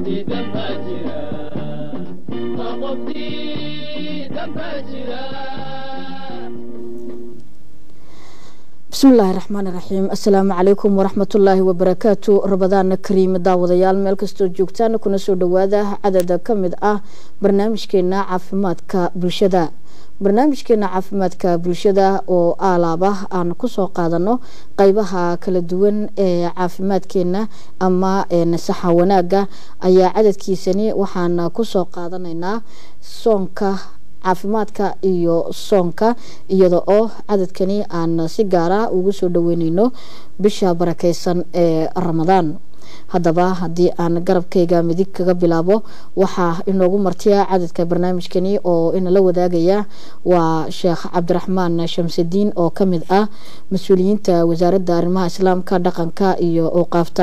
bismillaahi raxmaani raxiim assalaamu calaykum waraxmatullaahi wabarakaatu rabadaana kariim daawadayaal meel kastoo joogtaan kuna soo dhawaada cadada ka mid ah barnaamijkeena caafimaadka bulshada barnaamijkeena caafimaadka bulshada oo aalaaba aan kusoo qaadano qeybaha kala duwan ee caafimaadkeena ama nasaxa wanaaga ayaa cadadkiisani waxaan kusoo qaadanaynaa soonka caafimaadka iyo soonka iyada oo cadadkani aan si gaara ugu soo dhaweyneyno bisha barakeysan ee ramadaan haddaba haddii aan garabkayga midig kaga bilaabo waxaa inoogu martiya cadadka barnaamijkani oo inala wadaagaya waa sheekh cabdiraxmaan shamsidiin oo kamid ah mas-uuliyiinta wasaaradda arrimaha islaamka dhaqanka iyo awqaafta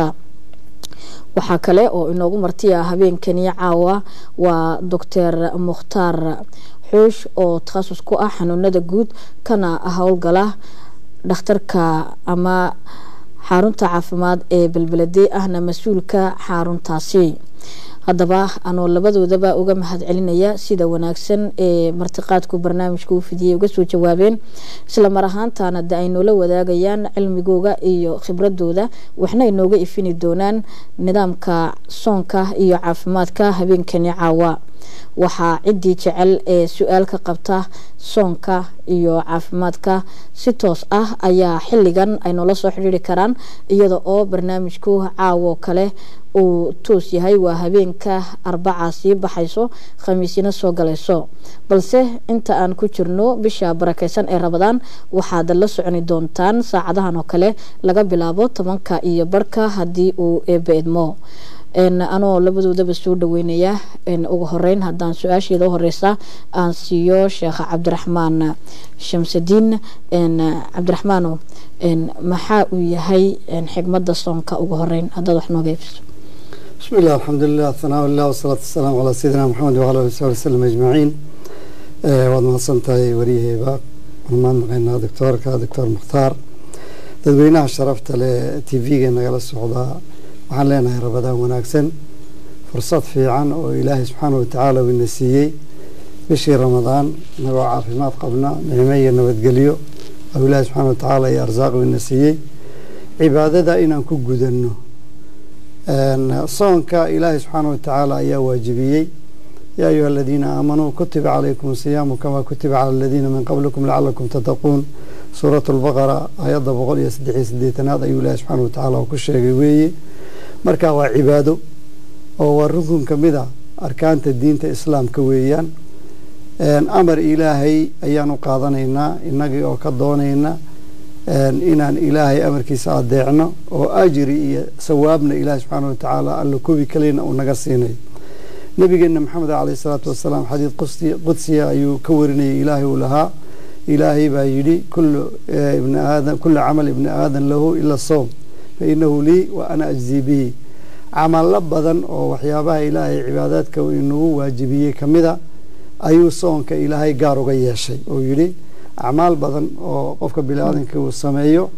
waxaa kale oo inoogu martiya habeenkani caawa waa doctor mukhtaar xoosh oo takhasus ku ah xanuunada guud kana howlgala dhakhtarka ama xarunta caafimaad ee belbelede ahna mas-uulka xaruntaasi haddaba anoo labadoodaba uga mahad celinaya sida wanaagsan ee martiqaadku barnaamijka u fidiyay uga soo jawaabeen isla mar ahaantana de ay noola wadaagayaan cilmigooga iyo khibradooda waxna ay nooga ifini doonaan nidaamka soonka iyo caafimaadka habeenkani caawa waxaa ciddii jecel ee su-aal ka qabta soonka iyo caafimaadka si toos ah ayaa xilligan ay noola soo xidhiiri karaan iyada oo barnaamijku caawo kale uu toos yahay waa habeenka arbaca sii baxayso khamiisina soo galayso balse inta aan ku jirno bisha barakeysan ee rabadaan waxaad la soconi doontaan saacadahan oo kale laga bilaabo tobanka iyo barhka haddii uu eebe idmo anoo labadoodaba soo dhaweynaya ugu horeyn haddaan su-aasheeda u horeysa aan siiyo sheekh cabdiraxmaan shamsidiin cabdiraxmaano maxaa uu yahay xigmada soonka ugu horeyn haddaad wax nooga eebiso bismi illah alxamdulilah hanaa lilah wasalaatu wasalaamu calaa sayidina maxamed wala ali sabi wasalam ajmaciin waad mahadsan tahay waryaheyba waan mahadnaqaynaa doctoorka doctor mukhtaar dadweynaha sharafta leh t v-ga nagala socdaa waxaan leenahay rabadaan wanaagsan fursad fiican oo ilaahay subxaana watacaala uu ina siiyey bishii ramadaan inagoo caafimaad qabna nicmo iyo nabadgelyo oo ilaahay subxaana watacaala iyo arsaaq uu ina siiyey cibaadada inaan ku gudanno soonka ilaahay subxaana watacaala ayaa waajibiyey yaa ayuha aladiina aamanuu kutiba calaykum siyaamu kamaa kutiba cala aladiina min qablikum lacalakum tattaquun suuratu lbaqara aayadda boqol iyo saddex iyo sideetanaad ayuu ilaahay subxaana watacaala ku sheegay weeye marka waa cibaado oo waa rukun ka mid a arkaanta diinta islaamka weeyaan amar ilaahay ayaan u qaadanaynaa innagii oo ka doonayna inaan ilaahay amarkiisa adeecno oo ajri iyo sawaabna ilaahay subxaana watacaala alla kubi kalena uu naga siinayo nabigeena maxamed caleyhi salaatu wasalaam xadiid qudsiya ayuu ka warinayay ilaahay uu lahaa ilaahay baa yidhi kula camal ibni aadan lahu ila soom fainahu lii wa ana ajzii bihi camalo badan oo waxyaabaha ilaahay cibaadaadka inagu waajibiyey kamida ayuu soonka ilaahay gaar uga yeeshay oo yidhi acmaal badan oo qofka biniaadanka uu sameeyo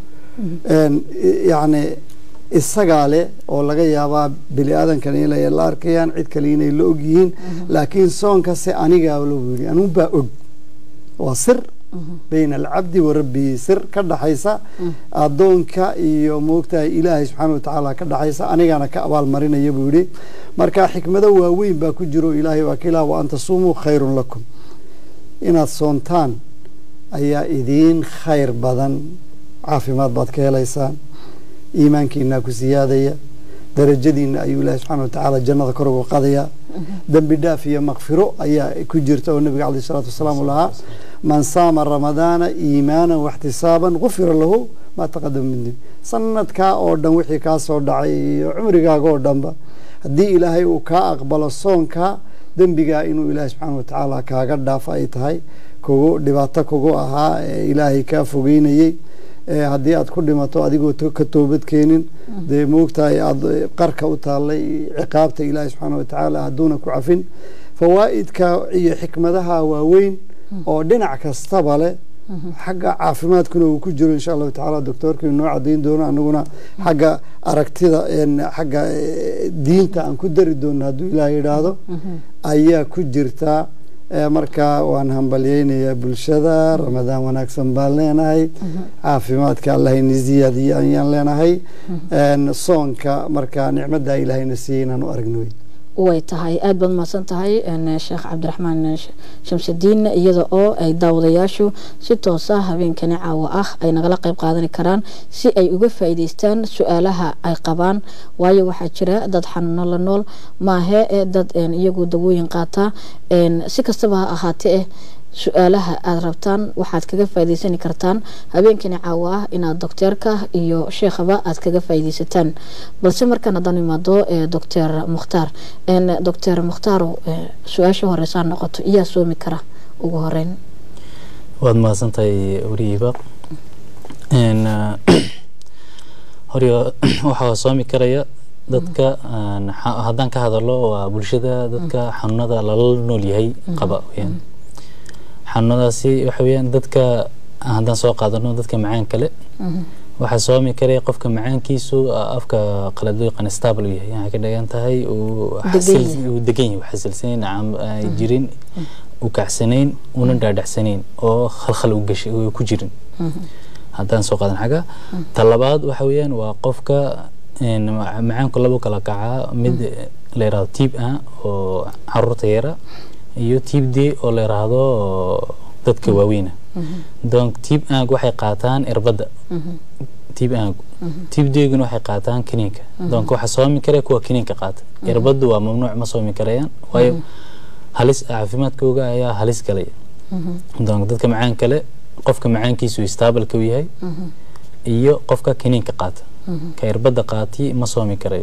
yacni isagaa leh oo laga yaabaa bini-aadankan inay la arkayaan cid kale inay la og yihiin laakiin soonka se anigaa lagu yidhi anuunbaa og waa sir bayna alcabdi wa rabbihi sir ka dhaxaysa addoonka iyo moogtahay ilaahay subxaana watacaala ka dhaxaysa anigana ka abaalmarinaya buu yidhi marka xikmado waaweyn baa ku jiro ilaahay waa ka ilaah wa an tasuumuu khayrun lakum inaad soontaan ayaa idiin khayr badan caafimaad baad ka helaysaan iimaankiinaa ku siyaadaya darajadiina ayuu ilaahay subxana watacaala jannada kor uga qadaya dembi dhaaf iyo makfiro ayaa ku jirta oo nabiga caleyh isalaatu wasalaam u lahaa man saama ramadaana iimaanan waxtisaaban gufira lahu maa taqadama min dembi sanadkaa oo dhan wixii kaa soo dhacay iyo cumrigaaga oo dhanba haddii ilaahay uu kaa aqbalo soonka dembigaa inuu ilaahay subxaana watacaala kaaga dhaafo ay tahay kugu dhibaato kugu ahaa ee ilaahay kaa fogeynayey haddii aad ku dhimato adigoo ka toobad keenin dee moogtahay aada qarka u taallay ciqaabta ilaahay subxaana watacaala hadduuna ku cafin fawaa'idka iyo xikmadaha waaweyn oo dhinac kastaba leh xagga caafimaadkuna uu ku jiro insha allahu tacaala doctoorka inoo cadayn doono anaguna xagga aragtida xagga diinta aan ku dari doono hadduu ilaah yidhaahdo ayaa ku jirtaa marka waan hambalyeynayaa bulshada ramadaan wanaagsan baan leenahay caafimaadka allahayna ziyaadiye ayaan leenahay soonka marka nicmada ilaahayna siiyey inaan u aragno wey way tahay aada baad mahadsan tahay sheekh cabdiraxmaan shamsudiin iyada oo ay daawadayaashu si toosa habeenkani caawa ah ay nagala qeyb qaadani karaan si ay uga faa'iideystaan su-aalaha ay qabaan waayo waxaa jira dad xanuuno la nool maahe ee dad iyagu dawooyin qaata si kastaba ha ahaatee su-aalaha aada rabtaan waxaad kaga faa'iideysani kartaan habeenkani caawa ah inaad docteerka iyo sheekhaba aad kaga faa'iideysataan balse markaan haddaan imaado doctor mukhtaar doctor mukhtaaro su-aasha horeysaa noqoto iyaa soomi kara ugu horeyn waad mahadsantahay weriyiba hore waxaa soomi karaya dadka haddaan ka hadalo waa bulshada dadka xanuunada lala nool yahay qaba weyaan xanuunadaasi waxa weyaan dadka haddaan soo qaadano dadka macaan kale waxaa soomi karaya qofka macaankiisu afka qalad loo yaqaan stable u yahay waxay ka dhigan tahay uu degan yahay xasilsanayn nacam jirin u kacsanayn una dhaadhacsanayn oo khalkhal u gashay oo ku jirin haddaan soo qaadan xagga talabaad waxa weeyaan waa qofka macaanku labo kala kacaa mid la yidhahdo tiib ah oo caruurta yara iyo tiib d oo la yidhaahdo dadka waaweyna donc tiib aag waxay qaataan irbadda tiib aag tiib dguna waxay qaataan kiniinka donc waxaa soomi karaya kuwa kiniinka qaata irbaddu waa mamnuuc ma soomi karayaan waayo halis caafimaadkooga ayaa halis galaya donc dadka macaan kale qofka macaankiisu staabalka u yahay iyo qofka kiniinka qaata ka irbadda qaati ma soomi karayo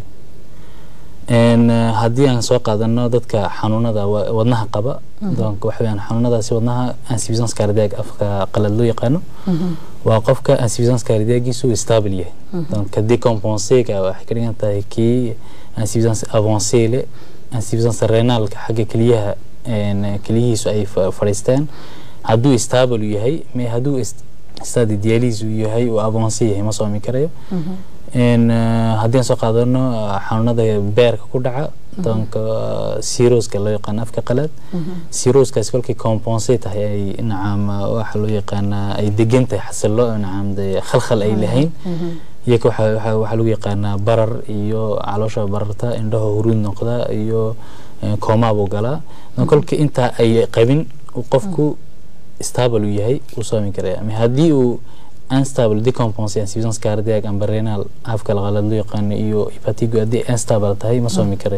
haddii aan soo qaadano dadka xanuunada wadnaha qaba donc waxa weyaan xanuunadaasi wadnaha insuffisance cardiac afka qalad loo yaqaano waa qofka insuffisance cardiagiisu stable yahay donc decompensega waxay ka dhigan tahay kii insuffisance avancé le insuffisance renalka xagga keliyaha keliyihiisu ay fadhiisteen hadduu stable yahay hadduu stadi dialyse uu yahay uu avancé yahay ma soomi karayo haddii aan soo qaadano xanuunada beerka ku dhaca donc siroska loo yaqaano afka qalaad siroskaasi kolkay compense tahay ay nacam waxa loo yaqaanaa ay degan tahay xasilo nacam de khalkhal ay lahayn iyaga waxaa lagu yaqaanaa barar iyo caloosha bararta indhaha huruud noqda iyo koomaabuu galaa kolkii intaa ay qabin qofku stable uu yahay uu soomi karaya haddii uu unstable decompense insuffisance cardiac amba renal afka qalad loo yaqaano iyo hepatigo haddii unstable tahay ma soomi kare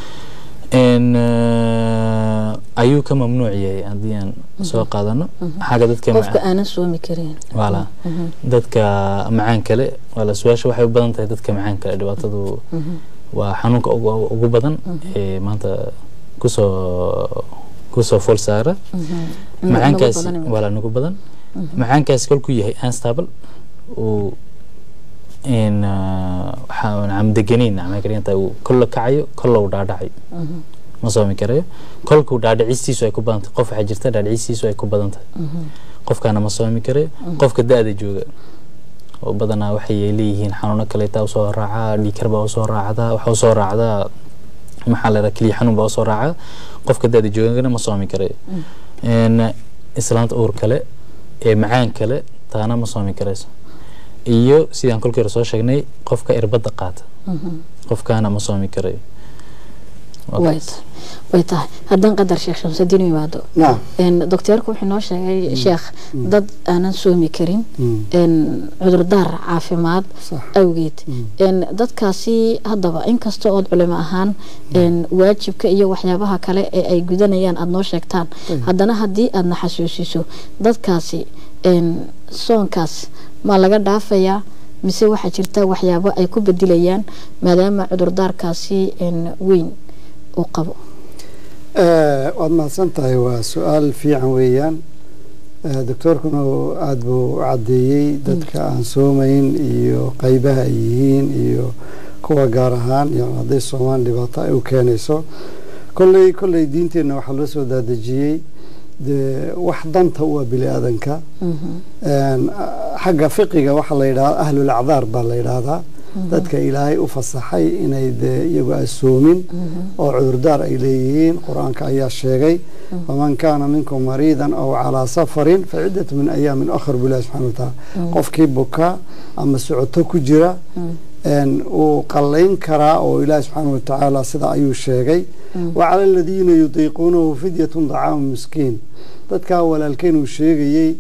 ayuu ka mamnuuc yahay haddii aan soo qaadano xagga dadka qofka aanan soomi karin wala dadka macaan kale wala su-aasha waxay u badan tahay dadka macaan kale dhibaatadu waa xanuunka ugu badan ee maanta kusoo kusoo fool saara macaankaasi wala nugu badan macaankaasi kolkuu yahay unstable uu waxaa deganeyn maxay ka dhigan tahay uu kolla kacayo kolla uu dhaadhacayo ma soomi karayo kolkuu dhaadhicistiisu ay ku badan tahay qof waxaa jirta dhaadhicistiisu ay ku badan tahay qofkaana ma soomi karayo qofka da-da jooga oo badanaa waxay leeyihiin xanuuno kaleeta usoo raacaa dhiikar baa usoo raacdaa waxaa usoo raacdaa maxaa la yidhaha keliya xanuun baa usoo raacaa qofka da-da joogana ma soomi karayo islaanta uur kale ee macaan kale taana ma soomi karayso iyo sidaan kolkii hore soo sheegnay qofka irbadda qaata qofkaana ma soomi karayo way tahay haddaan qadar sheekh shamsadiin imaado docteerku wuxuu noo sheegay sheekh dad aanan soomi karin cudurdaar caafimaad awgeed dadkaasi haddaba inkasta ood culimo ahaan waajibka iyo waxyaabaha kale ee ay gudanayaan aada noo sheegtaan haddana haddii aadna xasuusiso dadkaasi soonkaas ma laga dhaafayaa mise waxaa jirta waxyaabo ay ku bedilayaan maadaama cudurdaarkaasi weyn uu qabo waad mahadsan tahay waa su-aal fiican weeyaan doctoorkuna aada buu u caddeeyey dadka aan soomayn iyo qeybaha ay yihiin iyo kuwa gaar ahaan yani hadday soomaan dhibaato ay u keenayso kolley kolley diinteenna waxaa loo soo daadejiyey dee wax danta u ah bini aadanka Een, ah, xagga fiqiga waxaa la yidhahdaa ahlul acdaar baa la yidhaahdaa dadka ilaahay u fasaxay inay dee iyagu asoomin oo cudurdaar ay leeyihiin qur-aanka ayaa sheegay faman kaana minkum mariidan aw calaa safarin fa ciddatu min ayaamin akhar bilahi subxana wa tacaala qofkii bukaa ama socoto ku jira een, uu qallayn karaa oo ilaahi subxaana wa tacaala sida ayuu sheegay wacala aladiina yudiiquunahu fidyatun dacaamu miskiin dadkaa walaalkeen uu sheegayey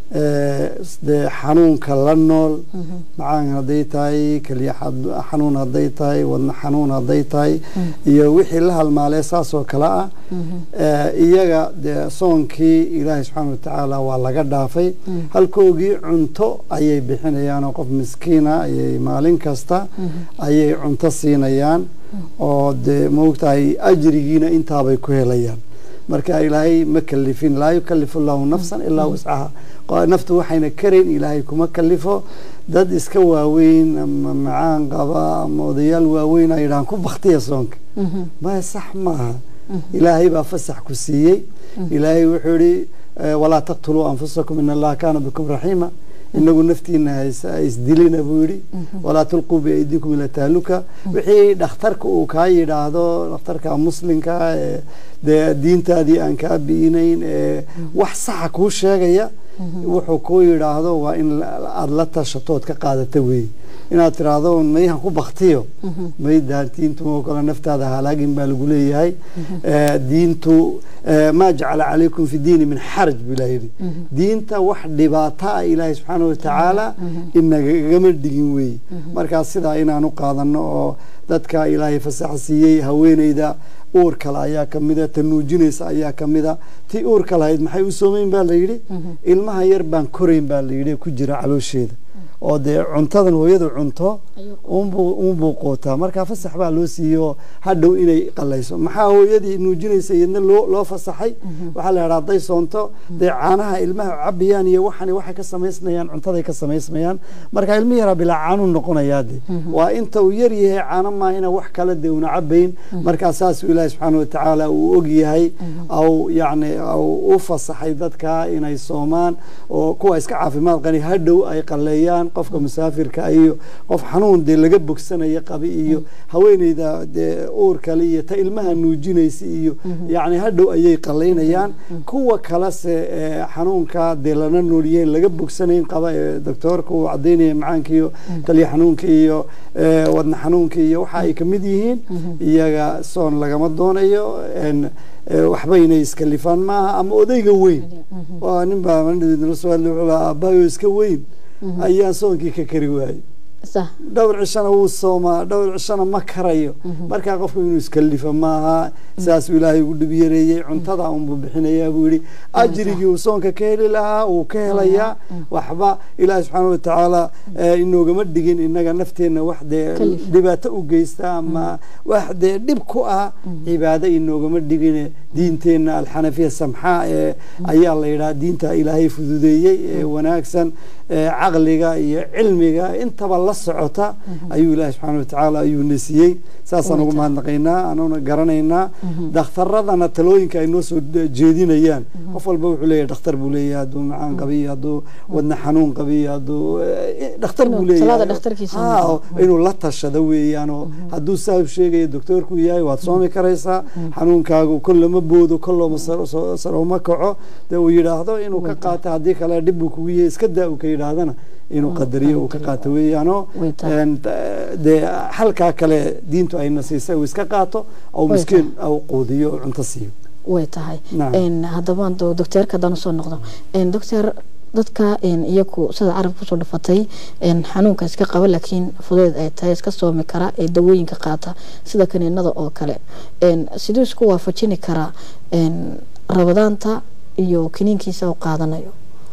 ee, dee xanuunka la nool macaan hadday tahay keliya xad- xanuun hadday tahay wadna xanuun hadday tahay iyo wixii la halmaalee saasoo kale ah ee, iyaga dee soonkii ilaahay subxaana wa tacaala waa laga dhaafay halkoogii cunto ayay bixinayaan oo qof miskiina ayay maalin kasta ayay cunto siinayaan oo dee maogtahay ajrigiina intaabay ku helayaan marka ilaahay ma kalifin laa yukalifu llahu nafsan ilaa wascaha Qo- naftu waxayna karayn ilaahay kuma kalifo dad iska waaweyn ama macaan qaba ama odayaal waaweyn ay yidhahaan ku baktiya soonka maya sax maaha ilaahay baa fasax ku siiyey ilaahay wuxuu yihi eh, walaa taqtuluu anfusakum in allaha kaana bikum raxiima inagu naftiina haysa isdilina buu yidhi walaa tulquu biaydikum ila tahluka wixii dhakhtarka uu kaa yidhaahdo dhakhtarka muslimka ee dee diintaadii aan kaa bi'inayn ee wax saxa kuu sheegaya wuxuu kuu yidhaahdo waa in la- aada la tashatood ka qaadata weeye inaad tiraahdo mayhan ku baktiyo may daantiintu oo kale naftaada halaagin baa lagu leeyahay Eh, diintu eh, maa jacala calaykum fi diini min xaraj buu ilaah yidhi diinta wax dhibaato ah ilaahay subxaana wa tacaala inagagama dhigin weeye markaas sidaa inaanu qaadano oo dadka ilaahay fasaxa siiyey haweeneyda uur kale ayaa ka mida ta nuujinaysa ayaa ka mida tii uurka lahayd maxay u soomeyn baa la yidhi ilmaha yar baan korayn baa la yidhi ku jira caloosheeda oo dee cuntadan hooyadu cunto unbuu unbuu qootaa markaa fasax baa loo siiyo hadhow inay qalayso maxaa hooyadii nuujinaysa iyadna loo loo fasaxay waxaa la yidhaha hadday soonto dee caanaha ilmaha cabiyaan iyo waxani waxay ka samaysmayaan cuntaday ka samaysmayaan marka ilmi yaraa bilaa caanuu noqonayaa de waa inta uu yar yahay caano maahina wax kale dee una cabayn markaa saasuu ilaahi subxaana watacaala uu og yahay au yacni au u fasaxay dadka inay soomaan oo kuwa iska caafimaad qani hadhow ay qaleeyaan qofka musaafirka iyo qof xanuun dee laga bogsanaya qabi iyo haweeneyda dee uur kale iyo ta ilmaha nuujinaysa iyo yacni hadhow ayay qalaynayaan kuwa kalese ee xanuunka dee lana noolyihiin laga bogsanayn qaba ee doctoorka uu cadaynaya macaanka iyo kaliya xanuunka iyo ee, wadna xanuunka iyo waxa ay kamid yihiin iyaga soon lagama doonayo en ee, waxba inay iskalifaan maaha ama odayga weyn waa nin baa mandhidna soo hadlay wuxuu lahaa aabbahayo iska weyn ayaan soonkii ka kari waayey صح dhowr cishana wuu soomaa dhowr cishana ma karayo markaa qofku inuu iskalifa maaha saasuu ilaahay ugu dhib yareeyey cuntada unbuu bixinayaa buu yidhi ajrigii uu soonka ka heli lahaa wuu ka helayaa waxba ilaahi subxaana watacaala eh, inoogama dhigin inaga nafteenna wax dee Kalifa. dhibaato u geysta ama wax dee dhib ku ah cibaado inoogama dhigine diinteenna alxanafiya samxaa ee ayaa la yidhaha diinta ilaahay fududeeyey ee wanaagsan ee caqliga iyo cilmiga intaba la socota ayuu ilaahi subxaana watacaala ayuu na siiyey saasaan ugu Wata. mahadnaqaynaa anuuna garanaynaa dhakhtaradana talooyinka ay noo soo de- jeedinayaan qof walba wuxuu leeyahay dhakhtar buu leeyahay hadduu macaan qabiyo hadduu wadna xanuun qabiyo hadduu eh, dhakhtar buu Inuu talaada leeyahay dhakhtarkiisa Ha, noqdo. oo inuu la tashado weeyaan oo hadduu saa u sheegaya doctoorku yahay waad soomi karaysaa xanuunkaagu kol lama boodo kol looma saro- soo- sarooma kaco dee uu yidhaahdo inuu ka qaato haddii kale dhib buu kugu yahay iska daa uu ka yidhaahdana inuu qadariyo uu ka qaato weeyaanoo Way tahay. een, ta- dee halkaa kale diintu ayna siisay uu iska qaato au Way miskiin au quudiyo oo cunto siiyo way tahay Nacam. een haddaba do- docteerka haddaan usoo noqdo een doctor dadka een iyaku sida carabka kusoo dhafatay een xanuunka iska qaba laakiin fudeed ay tahay iska soomi kara ee dawooyinka qaata sida kaniinada oo kale een siduu isku waafajini karaa een rabadaanta iyo kiniinkiisa uu qaadanayo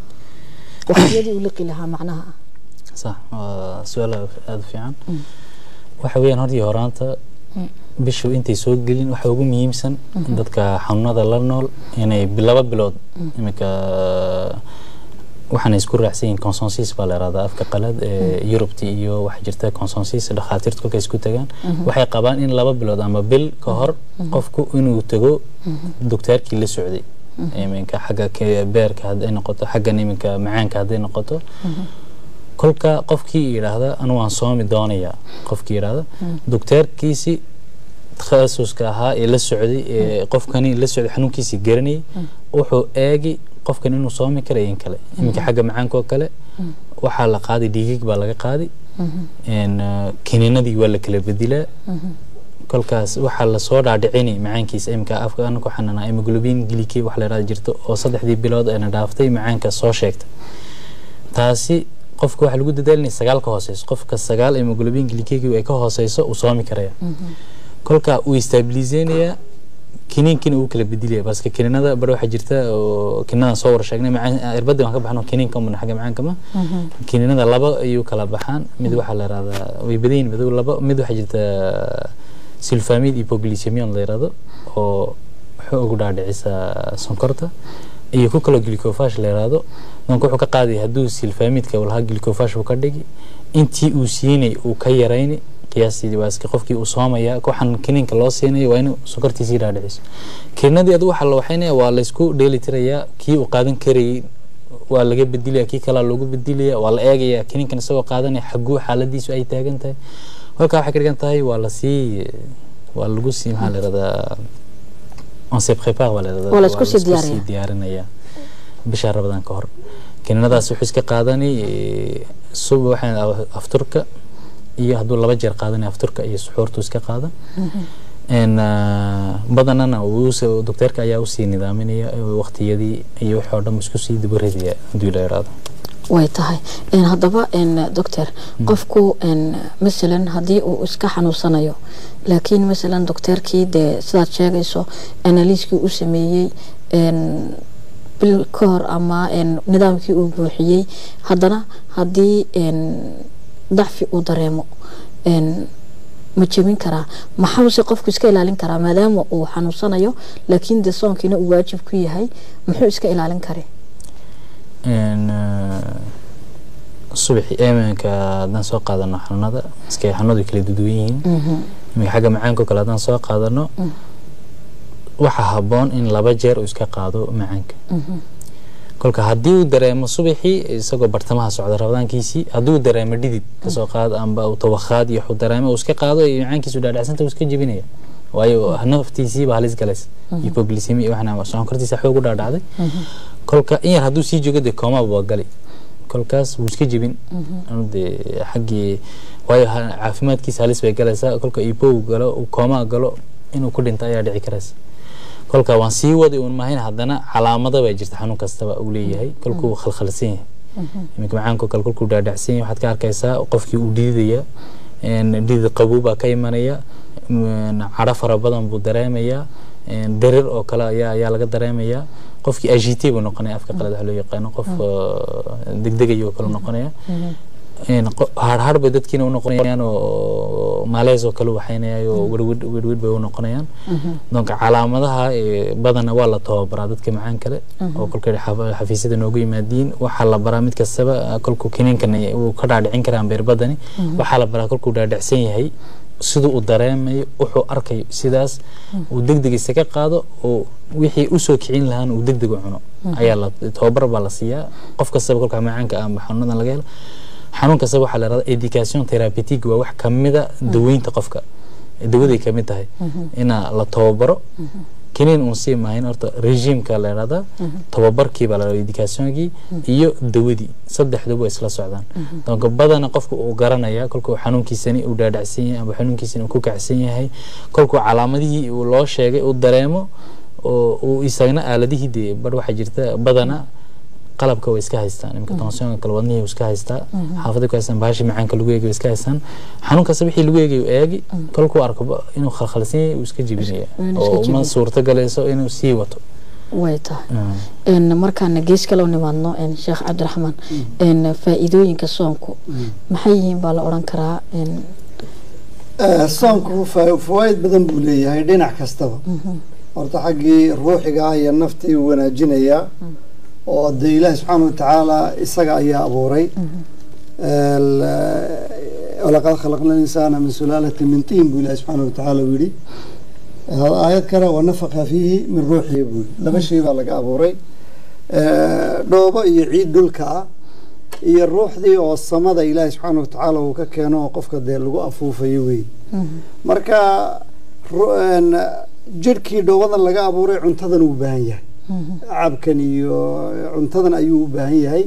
waqtiyadii uu liqi lahaa macnaha صح waa su-aal aada u fiican waxa weeyaan hortii horaanta bishu intay soo gelin waxa ugu muhiimsan dadka xanuunada la nool inay laba bilood iminka waxaana isku raacsan yihiin consensus baa la yihahdaa afka qalad ee yurubti iyo waxa jirta consensus dhakhaatiirtu kolkay isku tagaan waxay qabaan in laba bilood ama bil ka hor qofku inuu tago doktaarkii la socday iminka xagga ke- beerka hadday noqoto xaggan iminka macaanka hadday noqoto kolka qofkii yidhaahda anu waan soomi doonayaa qofkii yidhaahda dokteerkiisi takhasuska ahaa ee la socday ee qofkani la socday xanuunkiisii garanayay wuxuu eegi qofkan inuu soomi karayo in kale iminka xagga macaanka oo kale waxaa la qaaday dhiigig baa laga qaaday een, eh, kiniinadii waa la kala bedilaa kolkaas waxaa lasoo dhaadhicini macaankiisa iminka afka anaku xanana hemoglobin glycate wax la yidhahda jirto oo saddexdii bilood ayna dhaaftay macaanka soo sheegta taasi qofka waxaa lagu dadaalinaya sagaal ka hooseyso qofka sagaal hemoglobin glycate ay ka hooseyso uu soomi karaya kolka uu stabiliseynayaa kiniinkina uu kala bedilaya baske kiniinada bar waxaa jirta oo kiniinadan soo wara sheegnay macaan irbadii waan ka baxno kiniinka umana xagga macaanka ma kiniinada laba ayuu kala baxaan mid waxaa la yihahdaa way badan yihin madow laba mid waxaa jirta sulfamid hypoglycemion la yihahdo oo wuxuu ugu dhaadhicisa sonkorta iyo ku kaloo glycofash la yihahdo doonka wuxuu ka qaadaya hadduu silfamidka uu lahaa glycofash uu ka dhigi intii uu siinay uu ka yarayni qiyaastii waaski qofkii uu soomaya waxaan kiniinka loo siinayo waa inuu sonkortiisii dhaadhiciso kiniinadii adigu waxaa la waxaynaya waa laysku dheeli tirayaa kii uu qaadan karayay waa laga bedilaya kii kalaa loogu bedilaya waa la eegaya kiniinkan isagoo qaadanaya xaguu xaaladiisu ay taagan tahay halkaa waxay ka dhigan tahay waa lasii waa lagu sii maxaa la yihahdaa on se prépare waa la yihahdaa Waa la isku sii laisku diyaariyaa. diyaarinaya bisha rabadaan ka hor kiniinadaas wuxuu iska qaadani eh, suba waxaa afturka iyo hadduu laba jeer qaadanaya afturka iyo suxuurtu iska qaadan n badanana wuuse- dokteerka ayaa usii nidaaminaya eh, waqtiyadii iyo wixii oo dhan isku sii dabaridaya haddii la yidhaahdo way tahay Een, haddaba een, doctor qofku een, masalan haddii uu iska xanuunsanayo laakiin masalan docteerkii dee sidaad sheegayso analiiskii u sameeyey een, bil ka hor ama een, nidaamkii uu buuxiyey haddana haddii een, dacfi uu dareemo een, ma jebin karaa maxause qofku iska ilaalin karaa maadaama uu xanuunsanayo laakiin dee soonkiina uu waajib ku yahay muxuu iska ilaalin kare n subaxi iminka haddaan soo qaadano xanuunada iska xanuunadu way kala duduwan yihiin iminka xagga macaanka oo kale haddaan soo qaadano waxaa habboon in laba jeer uu iska qaado macaanka kolka haddii uu dareemo subaxii isagoo bartamaha socda rabadaankiisii haddii uu dareemo dhidid kasoo qaado amba uu tawakhaad iyo wuxuu dareemo uu iska qaado iyo macaankiisu dhaadhacsanta uu iska jebinaya waayo naftiisiiba halis galaysa hypoglycemia waxna sonkortiisa xoog u dhaadhacday kolka in yar hadduu sii joogo dee koomaba waa gali kolkaas wuu iska jebin Anu dee xaggii waayo ha- caafimaadkiisa halis bay galaysaa kolka ibow galo uu koomaa galo inuu ku dhinto ayaa dhici karaysa kolka waan sii wadi uun mahayn haddana calaamada baa jirta xanuun kastaba uu leeyahay kolkuu khalkhalsan yahay iminka macaanka oo kale kolkuu dhaadhacsan yahay waxaad ka arkaysaa qofkii uu dhididaya een, dhidid qabow baa ka imanaya een, cadho fara badan buu dareemayaa een, darir oo kale ayaa ayaa laga dareemayaa qofkii agite buu noqonaya afka qalad waxa loo yaqaano qof uh, degdegaya oo kale noqonaya een, qo- harhar bay dadkiina u noqonayaan oo maalees oo kale waxaynayaan oo werwed werwed bay u noqonayaan donc calaamadaha eh, badana waa la tababaraa dadka macaan kale oo kolkay xaf- xafiisyada noogu yimaadiin waxaa la baraa mid kastaba eh, kolkuu kiniinkan eh, uu ka dhaadhicin karaan beerbadani waxaa la baraa kolkuu dhaadhicsan yahay siduu u dareemayo wuxuu arkayo sidaas uu degdeg isaga qaado oo wixii usoo kicin lahaan uu degdeg u cuno ayaa la tababar baa la siiyaa qof kastaba kolka macaanka ama xanuunadan laga helo xanuun kastaba waxaa la yihahda education therapeutic waa wax kamida daweynta qofka dawaday kamid tahay ina la tababaro kiniin uun sii maahayn horta regiimka la yihahda tababarkii baa la yihahda educationkii iyo dawadii saddexduba way isla socdaan donc badana qofka uu garanaya kolkuu xanuunkiisani uu dhaadhacsan yahay ama xanuunkiisani uu ku kacsan yahay kolkuu calaamadihii uu loo sheegay uu dareemo oo uu isagna aaladihii dee bar waxaa jirta badana qalabka way iska haystaan iminka tensionka kale wadnihii uu iska haystaa xaafadii ku haystaan bahashi macaanka lagu eegay way iska haystaan xanuun kasta wixii lagu eegay uu eegi kolkuu arko ba- inuu khalkhalsan yahay uu iska jebinaya Inuu iska oo ma jebin. suurto galayso inuu sii wato way tahay een markaana gees kale u nimaadno een sheekh cabdiraxmaan een faa'iidooyinka soonku maxay yihiin baa la odhan karaa een Eh, soonku fa- fawaaid badan buu leeyahay dhinac kastaba horta xaggii ruuxiga ah iyo naftii uu wanaajinayaa oo de ilaahi subxaana watacaala isaga ayaa abuuray El- walaqad khalaqna linsaana min sulaalati min tiin buu ilahi subxaana watacaala u yidhi aayad kale wanafaqa fiihi min ruuxihi buuri laba shay baa laga abuuray dhoobo iyo ciid dhulka ah iyo ruuxdii oo samada ilaahay subxaana watacaala uu ka keeno oo qofka dee lagu afuufayo wey marka jirhkii dhoobadan laga abuuray cuntadan uu u baahan yahay cabkan iyo cuntadan ayuu u baahan yahay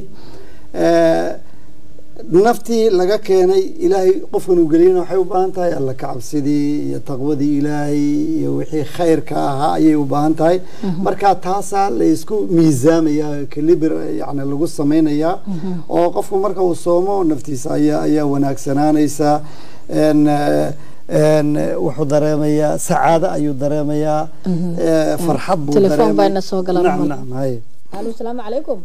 naftii laga keenay ilaahay qofkan uu geliyana waxay u baahan tahay alla kacabsidii iyo taqwadii ilaahay iyo wixii khayrka ahaa ayay u baahan tahay marka taasaa la isku miisaamaya kalibir yani lagu samaynayaa oo qofku marka uu soomo naftiisa ayaa ayaa wanaagsanaanaysa wuxuu dareemayaa sacaado ayuu dareemayaa farxad buu telefoon bayna soo galan nacam nacam hay alo asalaamu calaykum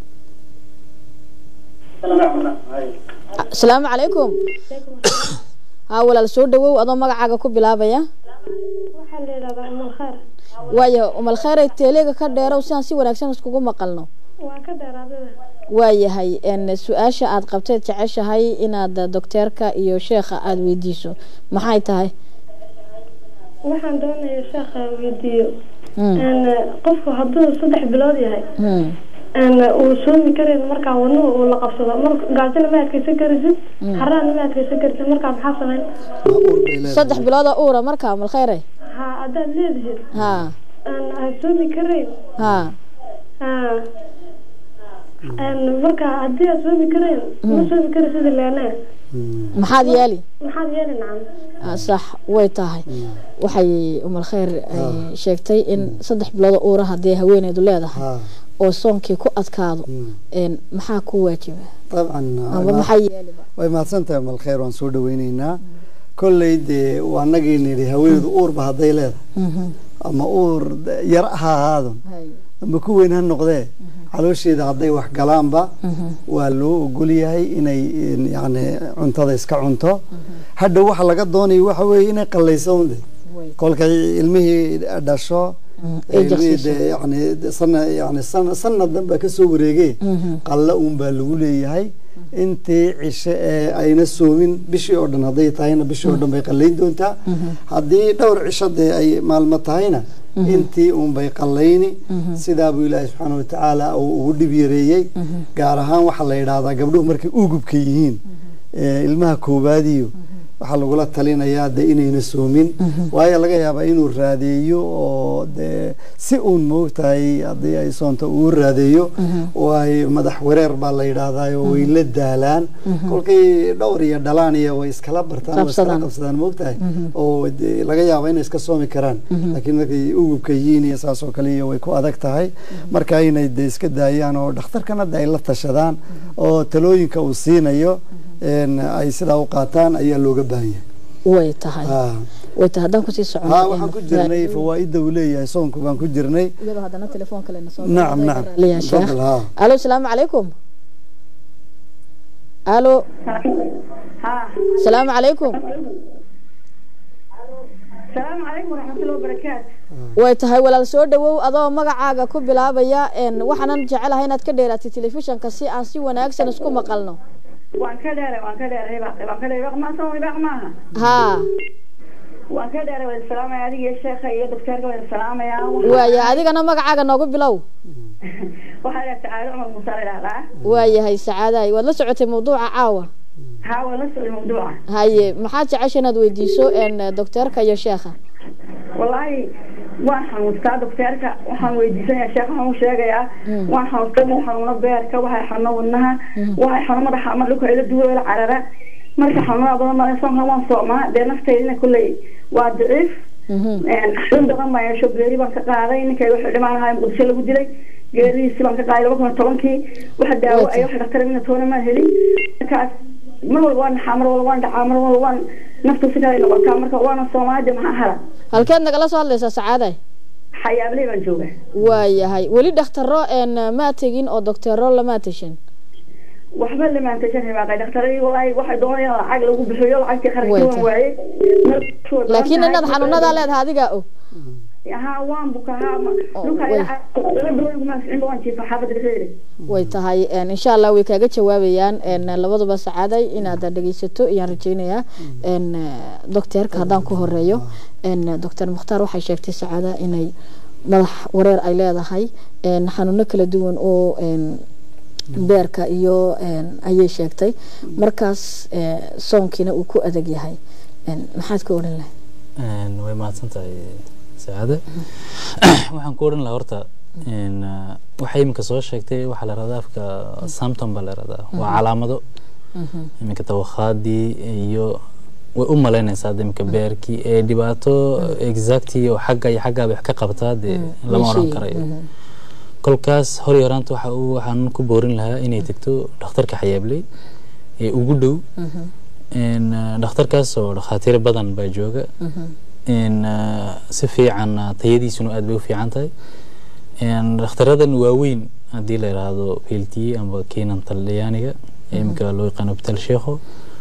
asalaamu calaykum haa walaal soo dhawow adoo magacaaga ku bilaabaya waxaa la yidhahdaa umal kheer waayahay umal kheyray teeleega ka dheerow sidaan si wanaagsan iskugu maqalno waa ka dheeraadada waayahay su-aasha aada qabteed jeceshahay inaad docteerka iyo sheekha aada weydiiso maxay tahay waxaan doonaya sheekha weydiiyo qofku hadduu saddex bilood yahay uu soomi karayn markaa wadnuhu uu la qabsado mar gaajina ma adkeysan karisid haraana ma adkeysan karisid markaa maxaa sameyn saddex bilooda uura markaa umal kheyre ha haddaad leedihiid haa ha soomi karayn haa marka haddii aad soomi karayn ma soomi kari sida leene maxaad yeeli maxaad yeeli nacam sax way tahay waxay umal kheyr sheegtay in saddex bilooda uura haddii haweeneydu leedahay oo soonkii ku adkaado maxaa ku waajiba dabcan amba maxaa yeeliba way mahadsan tahay umal kheyr waan soo dhaweyneynaa kolley dee waa nagii nidhi haweeneydu uurba hadday leedahay ama uur yar ha ahaado ama ku weyn ha noqdee caloosheeda hadday wax galaanba waa loo ogol yahay inay yani cuntada iska cunto hadhow waxa laga doonayo waxa weeye inay qallayso unde kolkay ilmihii dhasho yani sana yani sana sanadan baa kasoo wareege qalla un baa lagu leeyahay intii cishe ee ayna soomin bishii oo dhan hadday tahayna bishii oo dhan bay qallayn doontaa haddii dhowr cisho dee ay maalmo tahayna intii unbay qallayni sidaabuu ilaahi subxaana watacaala uu ugu dhib yareeyey gaar ahaan waxaa la yidhaahdaa gabdhuhu markay ugubka yihiin ilmaha koowaadiyo waxaa lagula talinayaa de inayna soomin waayo laga yaabaa inuu raadeeyo oo de si uun moogtahay haddii ay soonto uu raadeeyo waay madax wareer baa la yidhaahdaa way la daalaan kolkay dhowr iyo dhalaan iyo way iskala bartaan way iskala qabsadaan moogtahay oo laga yaaba inay iska soomi karaan laakiin markay ugubka yihiin iyo saas oo kale iyo way ku adag tahay marka inay de iska daayaan oo dhakhtarkana de ay la tashadaan oo talooyinka uu siinayo ay sidaa u qaataan ayaa looga baahan yahay way tahay way tahay haddaan kusii socono ha waxaan ku jirnay fawaaida uu leeyahay soonku baan ku jirnay iyadoo haddana telefoon kale na soo nacam nacam sheekh alo asalaamu calaykum alo asalaamu calaykum السلام عليكم ورحمة الله وبركاته way tahay walaal soo dhawow adoo magacaaga ku bilaabaya waxaanan jecelahay inaad ka dheeraatay telefishanka si aan si wanaagsan isku maqalno وان كدر وان كدر هباق وان كدر هباق ما سوى هباق معها haa وان كدر والسلام يا دي يا شيخ يا دكتور والسلام يا waaya adigana magacaaga noogu bilow وهذا تعالى عمر مصاري لا waayahay sacaadahay waad la socotay mawduuca caawa حاول نسأل الموضوع haye maxaad jecesha inaad weydiiso docteerka iyo sheekha والله waan xanuustaa docteerka waxaan weydiisanaya sheekh waxaan u sheegayaa waan xanuustaa ma xanuuno beerka waxay xanuuno wadnaha waxay xanuuno madaxa ama dhulka ila duwa ila carara marka xanuunada badan baa soonka waan soomaa dee nafteydina kulley waa daciif xanuun badan baa yeesho geeri baan ka qaaday ninkay wuxuu dhimaanahay muqdisho lagu dilay geeridiisi baan ka qaaday laba kun iyo tobankii waxa daawo ay waxa dhakhtar mina toona maan helin markaas mar walba waan dhaxaa mar walba waan dhacaa mar walba waan naftu si kale noqotaa marka waana soomaalida maxaa hara halkeed nagala soo hadlaysaa sacaaday xayaabley baan jooga waayahay weli dhakhtaro maa tegin oo docteero lamaa teshin waxba lamaan tashan hibaaqay dhakhtaradii walaahi waxay doonayaan lacag lagu bixiyo lacagtii qarashii waan waayey laakiin inaad xanuunadaa leedahay adigaa og ها وان بكها لوكا waan jiifa xaafada dhexdeeda way tahay een, insha allah way kaaga jawaabayaan een, labaduba sacaaday inaad dhegeysato ayaan rajeynayaa een, docteerka haddaan ku horeeyo een, doctor mukhtaar waxay sheegtay sacaada inay madax wareer ay leedahay een, xanuuno kala duwan oo een, beerka iyo een, ayay sheegtay markaas ee, soonkiina uu ku adag yahay een, maxaad ka odhan lahay Een, way mahadsan tahay sacaade waxaan ku odhan lahaa horta een, uh, waxay iminka soo sheegtay waxaa la rahdaa afka symptom baa la rahdaa waa calaamado iminka tawakhaadii iyo way u malaynaysaa hadda iminka beerkii ee dhibaato exacti oo xagga iyo xaggaa bay wax ka qabtaa dee lama oran Meeshii, karayo kolkaas hor iyo horaanta waxa uu waxaan ku boorin lahaa inay tegto dhakhtarka xayaabley ee ugu dhow een, uh, dhakhtarkaas oo dhakhaatiir badan baa jooga een, uh, si fiican uh, tayadiisuna aad bay u fiican tahay een, dhakhtaradan waaweyn haddii la yidhaahdo plt amba keenan talyaaniga ee iminka loo yaqaano hospital sheekho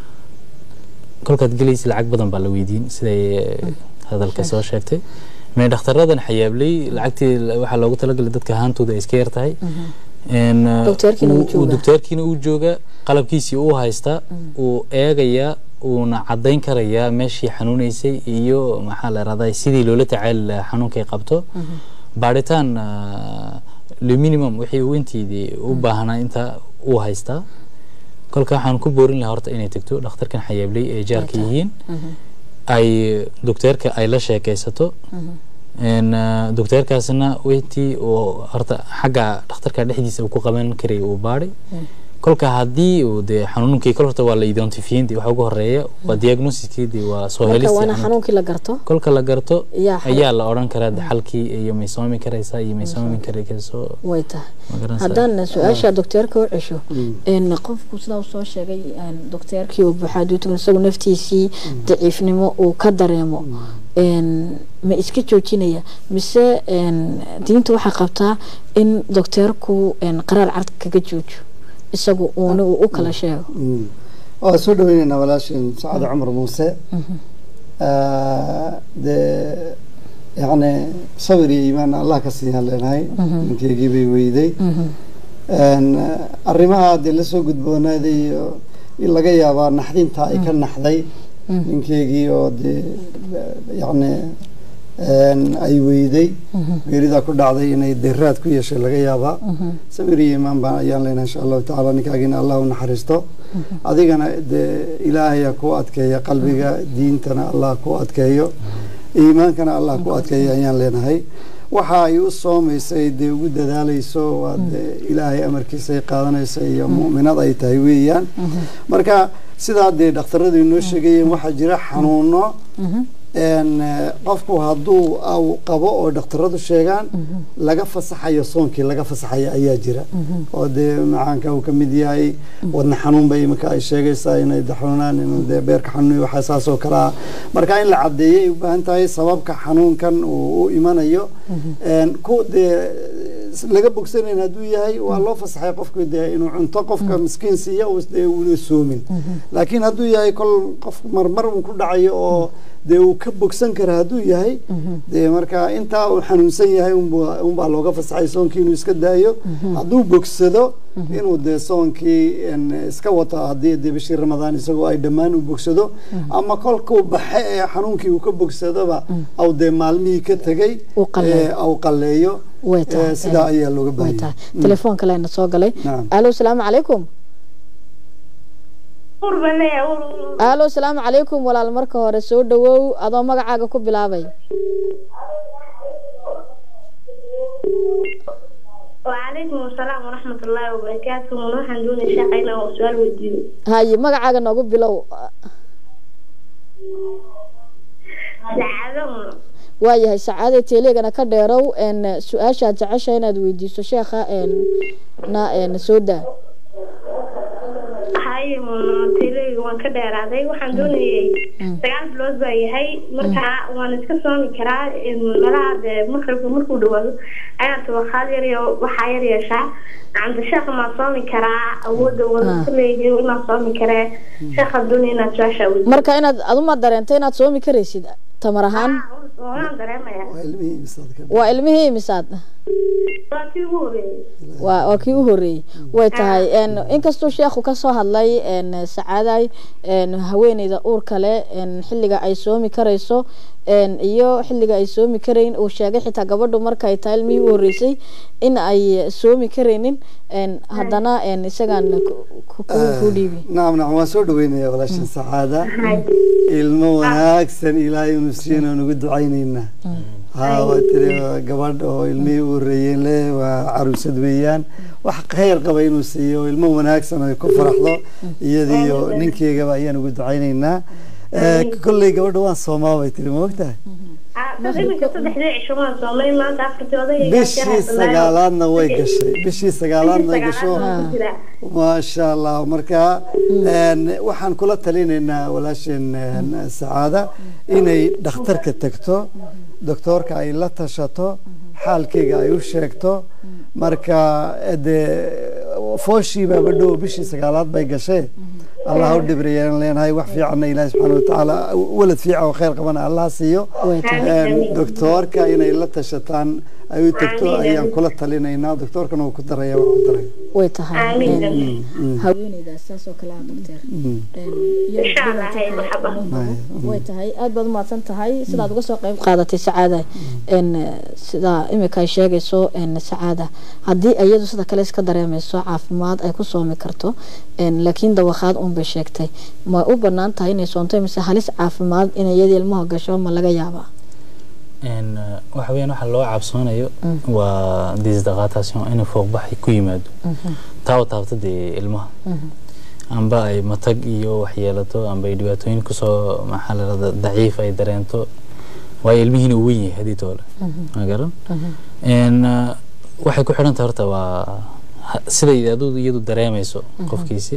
kolkaad gelaysa lacag badan baa la weydiin siday eh, hadalka soo sheegtay mee dhakhtaradan xayaabley lacagtii la- waxaa loogu talagalay dadka ahaantooda ay iska yar tahay Een, uh, Dokteerkiina uu uu- uu joogaa. dokteerkiina uu jooga qalabkiisii uu haystaa uu eegayaa uuna cadayn karayaa meeshii xanuunaysay iyo maxaa la rahdaa sidii loola tacaali lahaa xanuunkay qabto baaritaan uh, le minimum wixii uu intiidii u baahnaa inta uu haystaa kolka waxaan ku boorin lahaa horta inay tegto dhakhtarkan xayaabley ee jaarka yihiin ay dokteerka ay la sheekaysato een, uh, dokteerkaasna wixii uu horta xagga dhakhtarka dhexdiisa uu ku qaban karay uu baadhay kolka haddii uu dee xanuunkii kol horta waa la identifiyin waxa ugu horeeya waa diagnosiskii dee waa soo marka helista waana xanuunka. xanuunkii la garto kolka la garto Yaa xal- ayaa la odhan karaa de xalkii iyo may soomi karaysaa iyo may soomi karayso way tahay ma garanaysaa haddaan su-aasha dokteerka u cesho een, qofku sidaa uu soo sheegay een, dokteerkii uu buxaaduutugan isagu naftiisii daciifnimo uu ka dareemo een, ma iska joojinaya mise een, diinta waxay qabtaa in dokteerku een, qaraar cad kaga joojo isagu uuna uu u kala sheego Mm. waa soo dhaweyneynaa walaashin sacad cumar muuse dee yacni sabir iyo iimaan allah ka siiyaan leenahay ninkeygii bay weyday Een, arrimaha dee lasoo gudboonaaday iyo in laga yaabaa naxdinta ay ka naxday ninkeygii oo dee yacni een, ay weyday geeridaa ku dhacday inay deraad ku yeeshay laga yaabaa sabir iyo iimaan baan ayaan leenahay insha allahu tacaala ninkaagina allah u naxariisto adigana dee ilaahay ha ku adkeeya qalbiga diintana allah ku adkeeyo iimaankana allah ku adkeeyo ayaan leenahay waxa ay u soomaysay dee ugu dadaalayso waa dee ilaahay amarkiisa ay qaadanaysa iyo mu'minad ay tahay weeyaan marka sidaa dee dhakhtaradu inoo sheegayeen waxaa jira xanuuno een, eh, qofku hadduu au qabo oo dhakhtaradu sheegaan laga fasaxayo soonkii laga fasaxayo ayaa jira oo dee macaanka uu ka mid yahay wadna xanuun bay iminka ay sheegaysaa inay daxunaan inuu dee beerka xanuun iyo waxaa saas oo kale ah marka in la caddeeyay u baahan tahay sababka xanuunkan uu u imanayo een, ku dee laga bogsanayn hadduu yahay waa loo fasaxay qofku dee inuu cunto qofka miskiin siiya uu dee uuna soomin laakiin hadduu yahay kol qof marmar uu ku dhacayo oo dee uu ka bogsan kara hadduu yahay dee marka intaa uu xanuunsan yahay unbaa unbaa looga fasaxay soonkii inuu iska daayo hadduu bogsado inuu dee soonkii een, iska wato haddii dee bishii ramadaan isagoo ay dhammaan u bogsado ama kolkuu baxe ee xanuunkii uu ka bogsadoba au dee maalmihii ka tegay Uu qalleeyo. ee, au qalleeyo way tahay ee, sidaa ayaa looga way baahan tahay yahay telefoon kalena soo galay Nacam. alo salaamu calaykum ur baan leeyahay ur ur ur. alo salaamu calaykum walaal marka hore soo dhawow adoo magacaaga ku bilaabay وعليكم السلام ورحمة الله وبركاته ونحن دون شاقينا وسؤال وديو haye magacaaga noogu bilow سعادة waayahay sacaade teelegana ka dheerow een su-aashaad jecesha inaad weydiiso sheekha een na een soo daa هاي تيلي وان كديراداي waxaan doonayay sagaal bilood baa yahay marka waan iska soomi karaa malaha dee maqribka markuu dhawaado ayaan tabaqaad yar iyo waxaa yar yeeshaa canda sheekha maa soomi karaa awoodda wada ku leeyihiin inaan soomi karee sheekha doonaya inaad su-aasha weydiiso marka inaad aduma dareentay inaad soomi karaysid tamar ahaan waan dareemayaa waa ilmihii imisaad ka waa ilmihii imisaad waa kii ugu horeeyey waa waa kii u horeeyey way tahay een, inkastuu sheekhu ka soo hadlay een, sacaaday een, haweeneyda uurka leh een, xilliga ay soomi karayso een, iyo xilliga ay soomi karayn uu sheegay xitaa gabadhu markay tahay ilmihii u horeysay in ay soomi karaynin een, haddana een, isagaan ku- ku- ku- ku dhiibi nacam nacam waan soo dhaweynaya walaashan sacaada ilmo wanaagsan ilaahay inu siiyana aan ugu ducaynaynaa haa waa tiri waa gabadh oo ilmihii u horeeyeen leh waa caruusad weeyaan wax khayr qaba inuu siiyo ilmo wanaagsan ay ku faraxdo iyadiyo ninkeygaba ayaan ugu ducaynaynaa Eh, kolley gabadha waan soomaa bay tiri ma ogtahay dad iminka saddexdii cisho waan soomay maanta afartii odayga bishii sagaalaadna way gashay bishii sagaalaadna way gasho maasha allah marka een, waxaan kula talinaynaa walaasheen een, sacaada inay dhakhtarka tagto doktoorka ay la tashato xaalkeyga ay u sheegto marka dee fooshii baaba dhow bishii sagaalaad bay gashay allah ha u dhibriyaan leenahay wax fiicanna ilaahi subxaana watacaala walad fiican oo khayr qabana allah siiyo way tahay Een, doktoorka inay la tashataan ay u tagto Amiin, ayaan amiin. kula talinaynaa doktoorkana wuu ku daraya waa ku daraya way tahay Amiin, een, amiin. haweeneydaas saas oo kale ah doctor Mm. Insha Allah, hay marxaba. way tahay aad baad umahadsan tahay sidaad uga soo qayb qaadatay sacaada n sida imika ay sheegayso n sacaada haddii iyadu sida kale iska dareemayso caafimaad ay ku soomi karto n laakiin dawakhaad un bay sheegtay ma u banaan tahay inay soonto mise halis caafimaad in iyadii ilmaha gasho ma laga yaabaa een waxa weeyaan waxa loo cabsoonayo waa disdaqatation inuu fuuqbax ku yimaado taa u taabta dee ilmaha amba ay matag iyo waxyeelato amba ay dhibaatooyin kusoo maxaa la rahda daciif ay dareento waayo ilmihiina uu weyn yahay haddii toole ma garan een waxay ku xidhan tahay horta waa ha- siday aduu iyadu dareemayso qofkiisi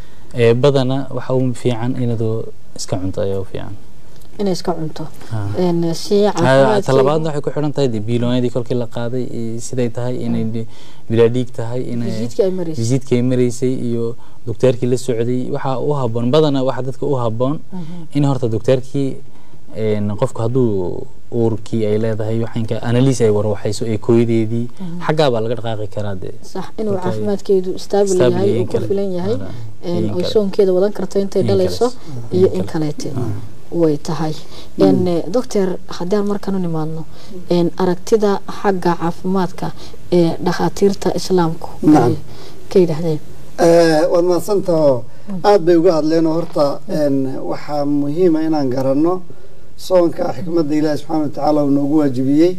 ee badana waxa u fiican inadu iska cunto ayaa u fiican inay iska cunto Ah. n si Ah, caafimaad talabaadna waxay ku xidhan tahay dee biiloonyadii kolkii la qaaday iyo siday tahay inay dhi- bilaa dhiig tahay inay Visiitkii ay maraysay. visiitkii ay maraysay iyo dokteerkii la socday waxaa u haboon badana waxa dadka u haboon in horta dokteerkii een, qofku hadduu uurkii ay leedahay waxaanka analysis ay warwaxayso ee kooyadeedii xaggaa baa laga dhaqaaqi karaa dee sax inuu Marka ay- caafimaadkeedu staabil staabil yahay iyo uu in ku kale. filan yahay Wala, een, iyo in oy kale. soonkeeda wadan karto intay In dhalayso kale. iyo In in kale. kaleete way tahay n doctor haddaan markaan u nimaadno n aragtida xagga caafimaadka ee dhakhaatiirta islaamku Nacam. ay ka yidhaahdeen Eh, waad mahadsantaho aada bay uga hadleen oo horta een, waxaa muhiima inaan garanno soonka xikmadda ilaahi subxaana watacaala uu noogu waajibiyey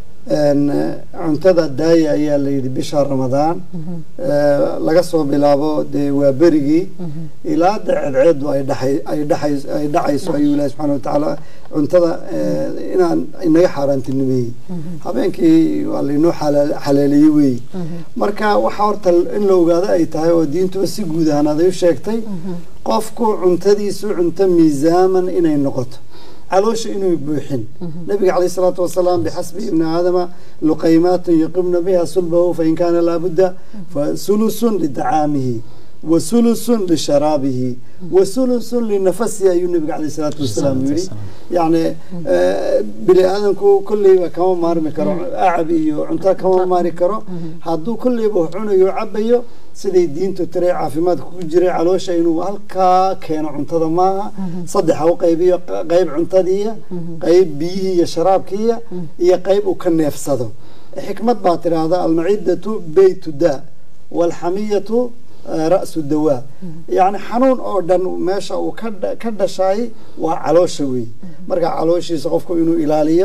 een, cuntada daaya ayaa la yidhi bisha ramadaan Eh, laga soo bilaabo dee waa berigii ilaa de ceedceedu ay dhaxay ay dhaxay ay dhacayso ayuu ilaahi subxaana watacaala cuntada eh, inaan inaga xaaraantinimeeyey habeenkii waa laynoo xalaal- xalaaleeyey weeye marka waxaa horta in la ogaado ay tahay oo diintuba si guud ahaanaad ay u sheegtay qofku cuntadiisu cunto miisaaman inay noqoto caloosha inuu buuxin nabiga calayhi salaatu wasalaam bixasbi ibni aadama luqaymaatun yuqimna biha sulbahu fain kaana laabudda fasulusun lidacaamihi wasulusun lisharaabihi wasulusun linafasihi ayuu nabiga calayhi salaatu wasalaam yidhi yacni eh, bini aadamku kolleyba kama maarmi karo acab iyo cunto kama maari karo hadduu kolleyba wax cunayo o cabayo siday diintu tiray caafimaadka ku jiray caloosha inuu halkaa keeno cuntada maaha saddex ha u qaybiyo q- qayb cuntadiiya qayb biyihii iyo sharaabkiiya iyo qayb uu ka neefsado xikmad baa tidhaahda almacidatu beytu daa walxamiyatu eh, ra'su dawaa yacni xanuun oo dhan meesha uu ka dha- ka dhashay waa caloosha wey marka calooshiisa qofku inuu ilaaliyo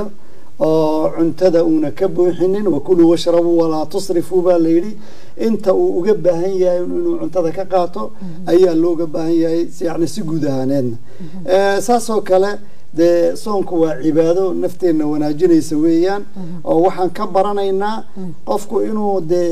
oo cuntada uuna ka buuxinin wakuluu washrabuu walaa tusrifuu baa la yidhi inta uu uga baahan yahay inuu cuntada ka qaato ayaa looga baahan yahay si- yacni si guud ahaaneedna Eh, saasoo kale dee soonku waa cibaado nafteenna wanaajinaysa weeyaan oo waxaan ka baranaynaa qofku inuu dee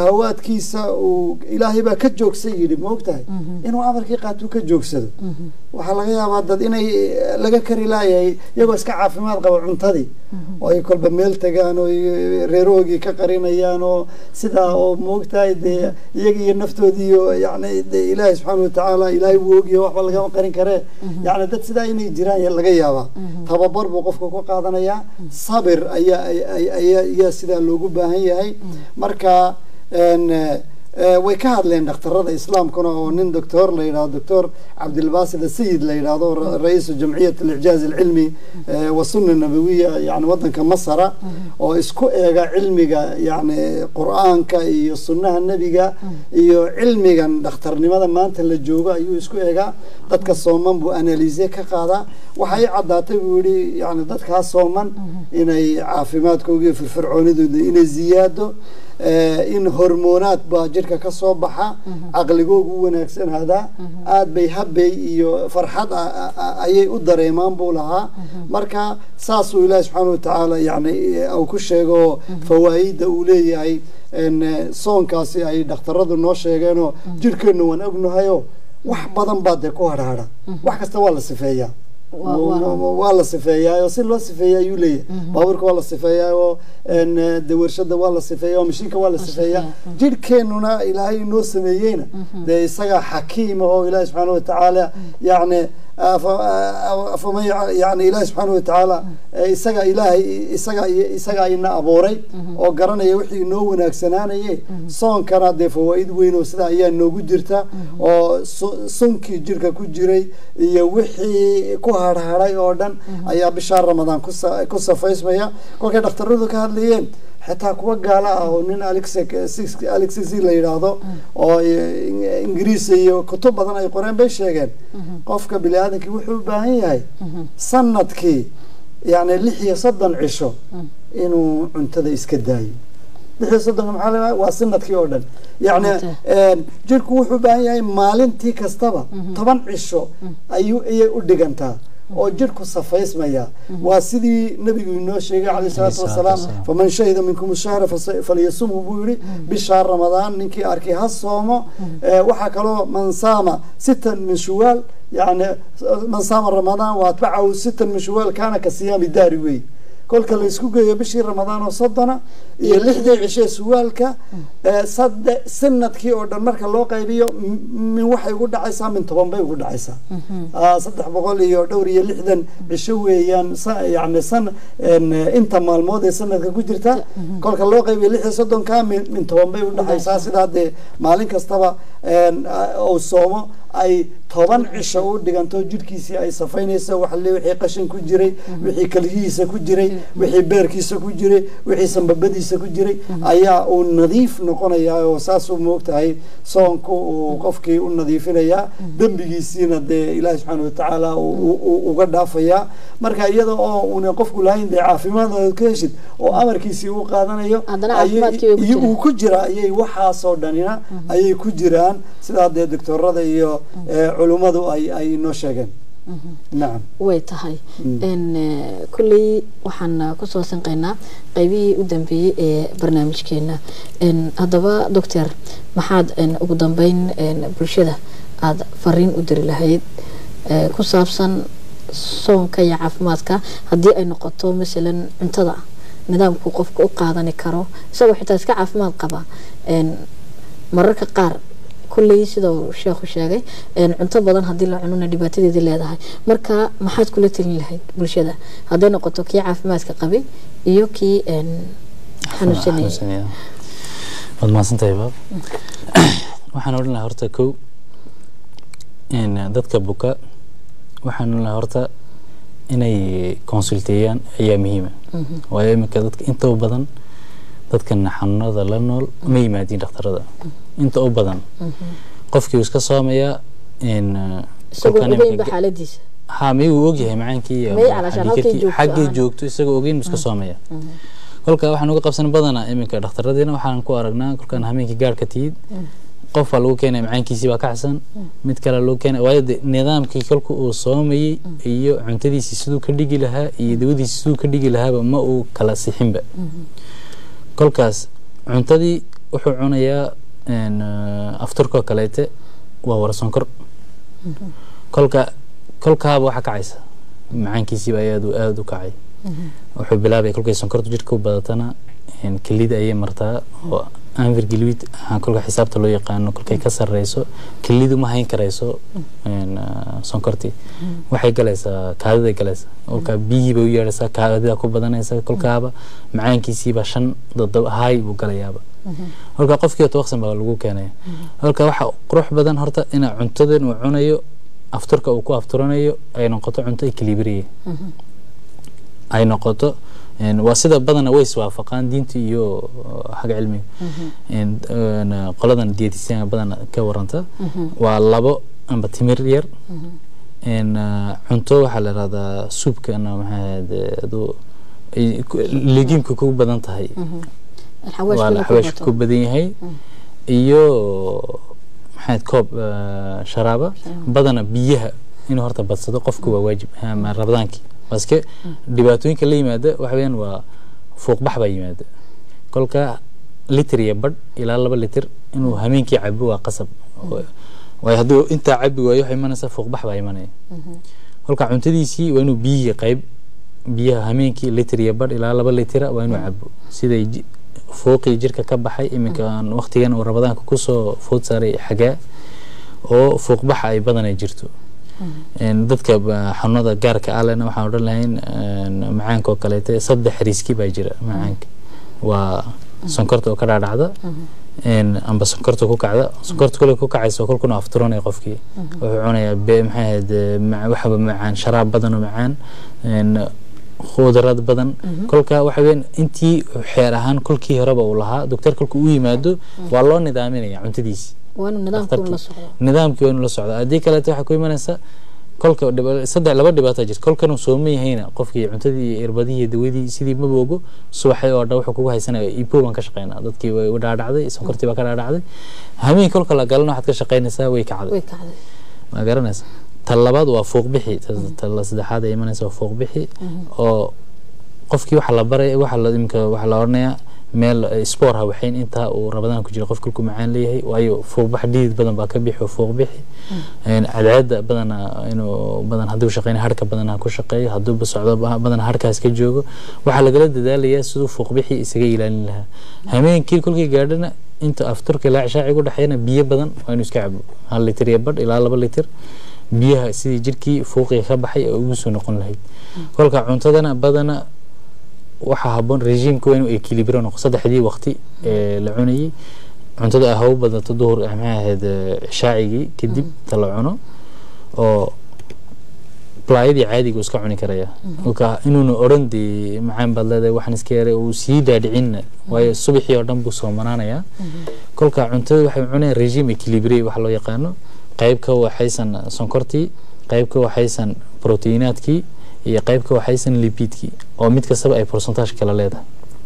shahawaadkiisa uu ilaahay baa ka joogsan yidhi ma ogtahay inuu amarkii qaatuu ka joogsado waxaa laga yaabaa dad inay eh, laga kari laayahay iyagoo iska caafimaad qaba cuntadii oo ay kolba meel tagaan oo ay reerahoogii ka qarinayaan oo sidaa oo moogtahay dee iyaga iyo naftoodii iyo yani dee ilaahay subxaana watacaala ilaahay wuu ogyahay waxba lagama qarin karee yani dad sidaa inay jiraan ya- laga yaabaa tababar buu qofka ku qaadanayaa sabir ayaa ay- ay- ayaa ayaa sidaa loogu baahan yahay marka een, eh, eh, way ka hadleen dhakhtarada islaamkuna oo nin doctor la yidhahdo doctor cabdilbasid asayid la yidhahdo ra- ra-iisu jamciyat alicjaaz alcilmi eh, wasuna nabawiya yani wadanka masara oo isku eega cilmiga yani qur-aanka iyo sunnaha nebiga iyo cilmigan dhakhtarnimada maanta la joogo ayuu isku eegaa dadka sooman buu analise ka qaadaa waxay caddaatay buu yihi yani dadkaa sooman inay caafimaadkooga iyo firfircoonidooda inay ziyaado eh, in hormoonaad baa jirka ka soo baxa caqligoogu u wanaagsanaadaa aad bay habbay iyo farxad a- a- a- ayay u dareemaan buu lahaa marka saasuu ilaahi subxaana watacaala yani uu ku sheego fawaa'ida uu leeyahay en, eh, soonkaasi ay dhakhtaradu noo sheegeenoo jirkeenna waan ognahayo wax badan baa dee ku hadhaadha wax kasta waa la sifeeyaa Waa- waa- waa la sifeeyaa oo si loo sifeeya ayuu leeyahay baabuurka waa la sifeeyaa oo en, eh, dee warshada waa la sifeeyaa oo mashiinka waa la sifeeyaa jirhkeennuna ilaahay inoo sameeyeyna dee isagaa xakiima oo ilaahi subxaana watacaala yacni afama yani ilaahi subxaana watacaala eh, isaga ilaahay isaga isaga ina abuuray oo garanaya wixii inoo wanaagsanaanaye soonkana dee fawaa'id weyn oo sida ayaa noogu jirta oo su- sunkii jirka ku jiray iyo wixii ku harharay oo dhan ayaa bishaa ramadaan ku sa- ku safaysmaya kolkay dhakhtaradu ka hadlayeen xitaa kuwa gaala ah oo nin alexis la yidhaahdo oo eh, ingiriis iyo kutub badan ay qoreen bay sheegeen qofka bini aadamkii wuxuu u baahan yahay sanadkii yani lix iyo soddon cisho inuu cuntada iska daayo lix iyo soddonka maxaa la waa sanadkii oo dhan yacni een, jirku wuxuu u baahan yahay maalintii kastaba toban cisho ayuu ayay u dhigantaa oo jirku safaysmaya waa sidii nabigu inoo sheegay calayhi salaatu wasalaam wasalaam. faman shahida minkum shahra fas- falyasumhu buu yihi bishaa ramadaan ninkii arkay ha soomo Eh, waxaa kaloo man saama sitan min shuwaal yani man saama ramadaan wa atbacahu sitan min shuwaal kaana ka siyaami daari wey kolka la isku geeyo bishii ramadaan oo soddona iyo lixdii cishee suwaalka eh, sadde sanadkii oo dhan marka loo qaybiyo m- min waxay ugu dhacaysaa min toban bay ugu dhacaysaa Ah, saddex boqol iyo dhowr iyo lixdan cisho weeyaan sa- yani san en, eh, inta maalmood ee sanadka ku jirta kolka loo qaybiyo lix iyo soddonka min min toban bay u dhacaysaa sidaa dee maalin kastaba en, ah, uu soomo ay toban cisho u dhiganto jirkiisii ay safaynayso waxle wixii qashin ku jiray wixii kaligihiisa ku jiray wixii beerkiisa ku jiray wixii sambabadiisa ku jiray ayaa uu nadiif noqonayaa oo saasuu moogtahay soonku uu qofkii u nadiifinayaa dembigiisiina dee ilaahi subxaana watacaala uu- uu uu uga dhaafayaa marka iyada oo una qofku lahayn dee caafimaad ka heshid oo amarkiisii u qaadanayo Haddana ayay- caafimaadkii way ku iyo jiraan. uu ku jira ayay waxaasoo dhanina ayay ku jiraan sidaa dee doctorada iyo eh, culummadu ay ay noo sheegeen nacam way tahay n kulley waxaan kusoo sanqaynaa qeybihii u dambeeyey ee barnaamijkeena n haddaba doctor maxaad n ugu dambeyn n bulshada aada fariin u diri lahayd ee ku saabsan soonka iyo caafimaadka haddii ay noqoto masalan cuntada nidaamku qofka u qaadani karo isagoo xitaa iska caafimaad qaba n mararka qaar kulley sida uu sheekhu sheegay een, cunto badan haddii la cunona dhibaatadeedii leedahay marka maxaad kula talin lahayd bulshada hadday noqoto kii caafimaadka qabay iyo kii een, xanuunsanayay xanuunsanaya waad mahadsantahay baab waxaan odhan lahaa horta kow in dadka buka waxaan odhan lahaa horta inay consulteeyaan ayaa muhiima waayo iminka dadka inta u badan dadkan xanuunada la nool ma yimaadiin dhakhtarada inta u badan qofkii uu iska soomayaa in isagoo kolkan ogeynba iminka- xaaladiisa ha may uu ogyahay macaankii iyo May calashaan halkay dhiigkarkii- joogto xaggay aan. joogto isagoo ogeyn buu iska soomaya kolka waxaan uga qabsan badanaa iminka dhakhtaradiina waxaan ku aragnaa kolkaan hameenkii gaarhka tiyid qof baa lagu keenaya macaankiisii baa kacsan mid kale lagu keenaya waayo de nidaamkii kolka uu soomayey iyo cuntadiisii siduu ka dhigi lahaa iyo dawadiisii siduu ka dhigi lahaaba ma uu kala sixinba kolkaas cuntadii wuxuu cunayaa een, eh, afturkoo kaleete waa wara sonkor kolka kolkaaba waxaa kacaysa macaankiisiiba aad aada u kacay wuxuu bilaabaya kolkay sonkortu jirka u badatana kelida ayay martaa oo anvergilwid kolka xisaabta loo yaqaano kolkay ka sareyso kelidu ma hayn karayso sonkortii waxay galaysaa kaadiday galaysaa kolkaa biyihiiba u yeedhaysaa kaadida ku badanaysa kolkaaba macaankiisiiba shan dodoba haay buu galayaaba kolka qofkii tawaqsan baa lagu keenaya kolka waxa qurux badan horta ina cuntadan uu cunayo afturka uu ku afturanayo ay noqoto cunto equilibriya ay noqoto waa sida badana way iswaafaqaan diinta iyo xagga cilmiga qoladan dietisianka badana ka waranta waa labo amba timir yar cunto waxaa la yihahdaa suubkana maxaa legiimka ku badan tahay waa xawaashka ku badan yahay iyo maxaad koob sharaaba badana biyaha inuu horta badsado qofku waa waajib rabadaankii baske dhibaatooyinka la yimaada waxa weyaan waa fuuqbax baa yimaada kolka litir iyo badh ilaa laba litir inuu hameenkii cabo waa qasab waayo hadduu intaa cabi waayo waxay imanaysaa fuuqbax baa imanaya kolka cuntadiisii waa inuu biyihii qayb biyaha hameenkii litir iyo badh ilaa laba litira waa inuu cabo siday fuuqii jirka ka baxay iminkan waqtigan uu rabadaanka kusoo food saaray xagaa oo fuuqbaxa ay badanay jirto dadka xanuunada gaarka alena waxaan odhan lahayn macaanka oo kaleete saddex riski baa jira macaanka waa sonkorta oo ka dhaadhacda amba sonkorta ku kacda sonkorta kule ku kacaysa kolkuna afturanaya qofkii wuxuu cunayaa maxay ahayd waxaba macaan sharaab badan oo macaan khudrad badan kolka waxa weyan intii xeer ahaan kolkii horeba uu lahaa doctor kolka u yimaado waa loo nidaaminaya cuntadiisi nidaamkii waa inuu la socda haddii kaleeto waxay ku imanaysaa kolka saddex laba dhibaato jirta kolkan uu sooman yahayna qofkii cuntadii irbadihii dawadii sidii ma boogo subaxay oo dhan wuxuu kugu haysanaya ipo baan ka shaqeynaa dadkii way u dhaadhacday sonkortii baa ka dhaadhacday hameen kolka la galana waxaad ka shaqeynaysaa way kacday ma garanaysa ta labaad waa fuuqbixi ta saddexaad ay imanaysa waa fuuqbixi oo qofkii waxa la baray waxa la imika waxa la oranayaa meel spoor ha waxayn intaa uu rabadaan ku jira qof kulku macaan leeyahay waayo fuuqbax dhidid badan baa ka bixi oo fuuqbixi cadceeda badana inuu badan hadduu shaqeyna harka badan ha ku shaqeeyo hadduuba socdo badan harkaas ka joogo waxaa lagala dadaalayaa siduu fuuqbixi isaga ilaalin lahaa hameenkii kolkii gaadhana inta afturka ilaa cishaaci u dhexeeyana biyo badan waa inuu iska cabo hal litir iyo badh ilaa laba litir biyaha sidii jirkii fuuqiga ka baxay oo ugu soo noqon lahayd kolka cuntadana badana waxaa haboon regiimka waa inuu equilibrio noqo saddexdii waqti ee la cunayay cuntada haw badato duhur maxay ahayd cishaacigii kadib ta la cuno oo balaayadii caadiga uu iska cuni karaya kolka inuuna odhan dee macaan baad leedahay waxaan iska yaray uu sii dhaadhicinna waayo subaxii oo dhan buu soomanaanayaa kolka cuntada waxay cunayaan regime equilibrio waxa loo yaqaano qayb ka waxaysan sonkortii qayb ka waxaysan proteiinaadkii iyo qayb ka waxaysan lipidkii oo mid kastaba ay percentage kala leedahay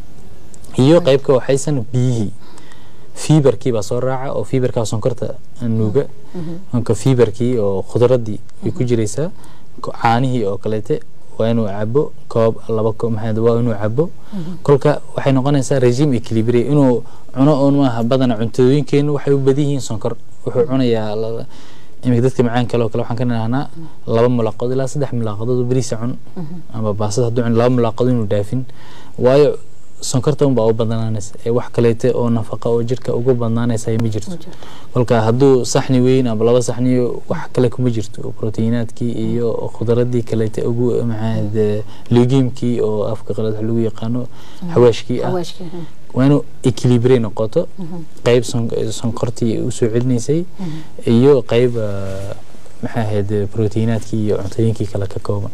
iyo qayb ka waxaysan biyihii fiberkii baa soo raaca oo fiberkaa sonkorta nuuga marka fiberkii oo khudradii way ku jiraysaa caanihii oo kaleete waa inuu cabo koob laba koob maxaa waa inuu cabo kolka waxay noqonaysaa regime equilibriya inuu cuno oon maaha badana cuntooyinkeenu waxay u badan yihiin sonkor wuxuu cunayaa imika dadka macaan kale oo kale waxaan ka nidhahnaa laba mulaaqadood ilaa saddex mulaaqadood oo beriisa cun ama baasada hadduu cun laba mulaaqadood inuu dhaafin waayo sonkorta unbaa u badnaanaysa ee wax kaleete oo nafaqa oo jirka ugu badnaanaysa ma jirto kolka hadduu saxni weyn ama laba saxniyo wax kale kuma jirto proteiinaadkii iyo khudradii kaleete ugu maxaad legiimkii oo afka qalad wax lagu yaqaano xawaashkii ah waa inuu equilibre noqoto qayb sonkortii usoo celinaysay iyo qayb maxaa ahayd proteiinaadkii iyo cuntooyinkii kale ka kooban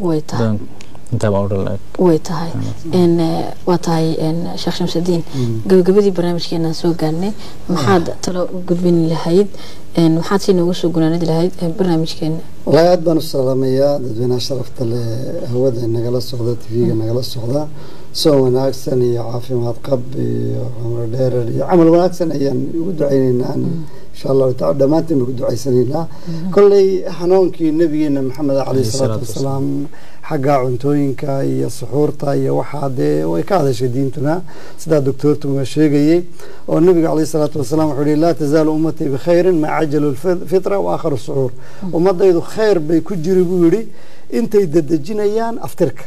way tahay waa tahay sheekh shamsudiin gabagabadii barnaamijkeena soo gaarnay maxaad talo gudbin lahayd maxaad si noogu soo gunaanadi lahayd barnaamijkeena wallaahi aad baan u salaamayaa dadweynaha sharafta leh hawada nagala socda tv-ga nagala socda soo wanaagsan iyo caafimaad qab iyo cumro dheerar iyo camal wanaagsan ayaan ugu ducaynaynaa aan insha allahu taala dhammaanteen baan ku ducaysanaynaa kolley xanuunkii nabigeena maxamed caleyhi salaatu wasalaam xagga cuntooyinka iyo suxuurta iyo waxaa dee way ka hadashay diintuna sidaa doctoortuma sheegayey oo nabiga caleyhi salaatu wasalaam wuxuu yihi laa tazaalu ummatii bikhayrin maa cajalu lfitra wa aakharu suxuur ummadaydu khayr bay ku jiri buu yidhi intay dadejinayaan aftirka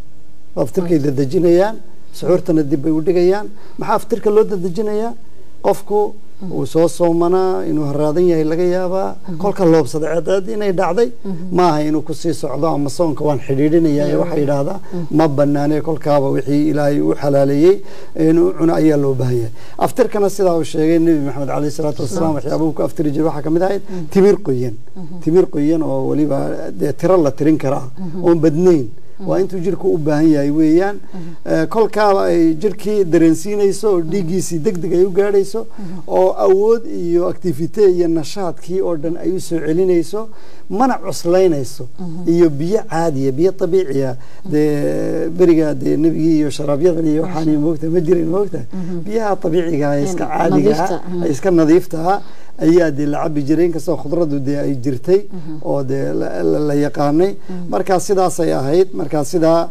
aftirkay dadejinayaan suxuurtana dib bay u dhigayaan maxaa aftirka loo dadejinayaa qofku uu soo soomanaa inuu haraadan yahay laga yaabaa kolka loobsada ceedeed inay dhacday maaha inuu kusii socdo ama soonka waan xidhiidhinaya ee waxaa yidhaahdaa ma banaane kolkaaba wixii ilaahay u xalaaleeyey inuu cuno ayaa loo baahan yahay aftirkana sidaa uu sheegay nebi maxamed caleyhi salaatu wasalaam waxyaabuhu ku aftiri jiray waxaa kamid ahayd timir qoyan timir qoyan oo weliba dee tiro la tirin karaa oon badnayn waa intuu jirku u baahan yahay weeyaan kolkaaba ay jirkii dareensiinayso oo dhiiggiisii deg deg ay u gaadhayso oo awood iyo activite iyo nashaadkii oo dhan ay u soo celinayso mana cuslaynayso iyo biyo caadiya biyo abiiciya dee beriga dee nebigii iyo sharabyadan iyo waxaan moogta ma jirin moogta biyaha abiiciga iska caadigaa iska nadiiftaha ayaa dee la cabi jiray inkastoo khudradu dee ay jirtay oo dee la yaqaanay markaa sidaasay ahayd markaa sidaa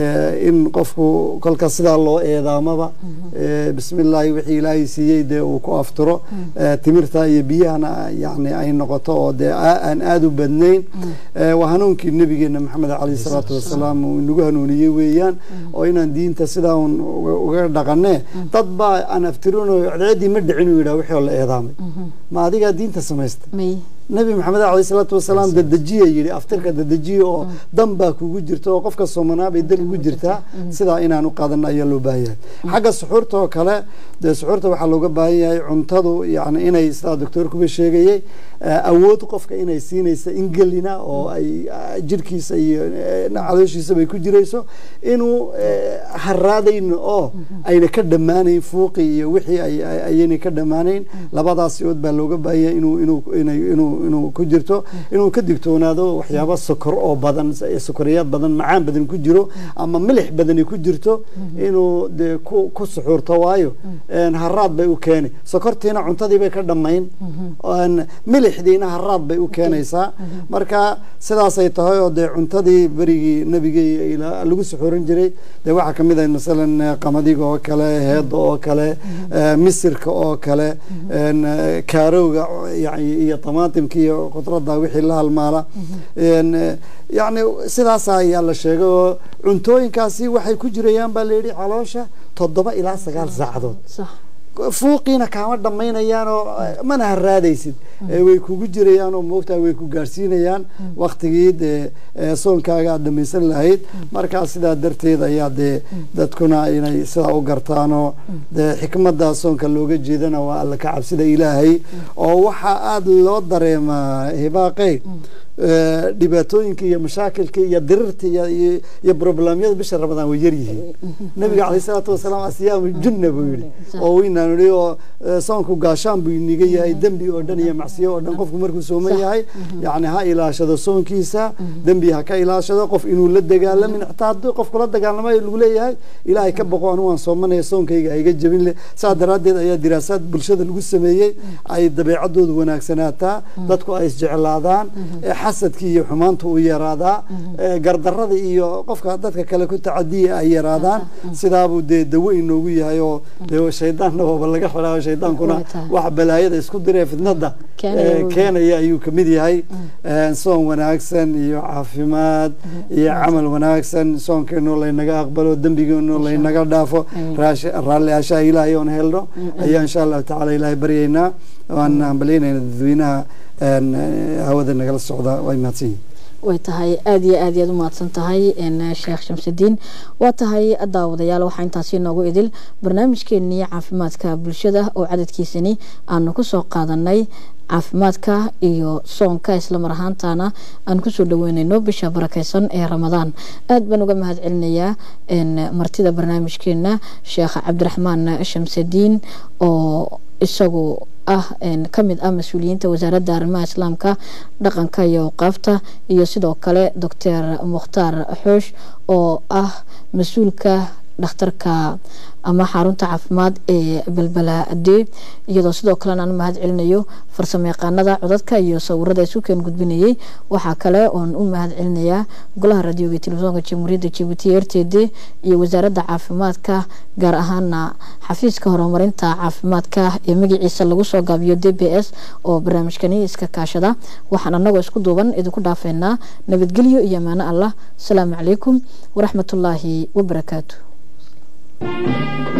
in qofku kolka sidaa loo eedaamaba bismi illaahi wixii ilaahay siiyey dee uu ku afturo timirta iyo biyahana yani ay noqoto oo dee aan aada u badnayn waa hanuunkii nabigeena maxamed caleyhi salaatu wasalaam uu inagu hanuuniyey weeyaan oo inaan diinta sidaa un uga dhaqanee dad baa aan aftirinayo cadceeddii ma dhicin uu yidhaha wixii oo la eedaamay ma adigaa diinta samaysta nabi maxamed caleyhi salaatu wasalaam dadejiya yidhi aftirka dadejiya oo dan baa kugu jirta oo qofka soomanaa bay dan ugu jirtaa sidaa inaan u qaadano ayaa loo baahan yahay xagga suxuurta oo kale dee suxuurta waxaa looga baahan yahay cuntadu yani inay sidaa doctoorkuba sheegayey awood qofka inay siinaysa ingelina oo ay jirkiisa iyo calooshiisa bay ku jirayso inuu haraadayn oo ayna ka dhammaanayn fuuqi iyo wixii ayayna ka dhammaanayn labadaas ood baa looga baahan yahay inuu inuu inuu inuu ku jirto inuu ka digtoonaado waxyaaba sokor oo badan sokoriyaad badan macaan badan ku jiro ama milix badani ku jirto inuu dee ku ku suxuurto waayo haraad bay u keeni sokortiina cuntadii bay ka dhammayn milixdiina haraad bay u keenaysaa marka sidaasay tahay oo dee cuntadii berigii nebigii lagu suxuurin jiray dee waxaa kamid ah masalan qamadiga oo kale heeda oo kale misirka oo kale kaarowga iyo tamaatimka iyo khudrada wixii la halmaala yani sidaas ayaa la sheegay oo cuntooyinkaasi waxay ku jirayaan baa layidhi caloosha toddoba ilaa sagaal saacadood fuuqiina kaama dhammaynayaan oo mana haraadaysid way kugu jirayaan oo moogtaa way ku gaadhsiinayaan waktigii dee soonkaaga aad dhamaysan lahayd markaa sidaa darteed ayaa dee dadkuna inay sidaa u gartaanoo dee xikmada soonka looga jeedana waa alla ka cabsida ilaahay oo waxaa aada loo dareemaa hibaaqey dhibaatooyinka iyo mashaakilka iyo dirirta iyo problemyada bisha ramadaan way yaryihiin nabiga caleyh isalaatu wasalaam asiyaamu junna buu yihi oo weynaan ihi oo soonku gaashaan buu iniga yahay dembi oo dhan iyo macsiyo oo dhan qofku markuu sooman yahay yani ha ilaashado soonkiisa dembi ha ka ilaashado qof inuu la dagaalamin xitaa haddii qofku la dagaalamayo lagu leeyahay ilaahay ka boqo anu waan soomanaya soonkayga hayga jabin le saa daraaddeed ayaa diraasaad bulshada lagu sameeyey ay dabeecadoodu wanaagsanaataa dadku ay isjeclaadaan xasadkii iyo xumaanta uu yaraadaa gardarada iyo qofka dadka kale ku tacadiya ay yaraadaan sidaabuu dee dawo inoogu yahay oo de shaydaanna waaba laga xidhaayo shaydaankuna wax balaayada isku diree fitnada keenaya ayuu kamid yahay soon wanaagsan iyo caafimaad iyo camal wanaagsan soonkeenoo laynaga aqbalo dembigeenoo laynaga dhaafo raalli ashaa ilaahay oon helno ayaa insha allahu tacala ilaahay baryaynaa waan hambalyaynayna dadweynaha hawada nagala socda way mahadsan yihin way tahay aada iyo aad iyaad u mahadsan tahay sheekh shamsudiin waa tahay daawadayaal waxaa intaasi noogu idil barnaamijkeenii caafimaadka bulshada oo cadadkiisani aanu kusoo qaadanay caafimaadka iyo soonka islamar ahaantana aan kusoo dhaweyneyno bisha barakeysan ee ramadaan aad baan uga mahad celinayaa martida barnaamijkeena sheekh cabdiraxmaan shamsudiin oo isagu ah kamid ah mas-uuliyiinta wasaaradda arrimaha islaamka dhaqanka iyo awqaafta iyo sidoo kale doctor mukhtaar xoosh oo ah mas-uulka dhakhtarka ama xarunta caafimaad ee balbalaaade iyadoo sidoo kalena aan mahad celinayo farsamo yaqaanada codadka iyo sawirada isu keen gudbinayay waxaa kale oon u mahad celinayaa golaha raadioga iyo telefisonka jamhuuriyadda jabuuti r t d iyo wasaaradda caafimaadka gaar ahaana xafiiska horumarinta caafimaadka ee magaciisa lagu soo gaabiyo d b s oo barnaamijkani iska kaashada waxaan anagoo isku duuban idinku dhaafeynaa nabadgelyo iyo amaano allah asalaamu calaykum waraxmatullaahi wabarakaatu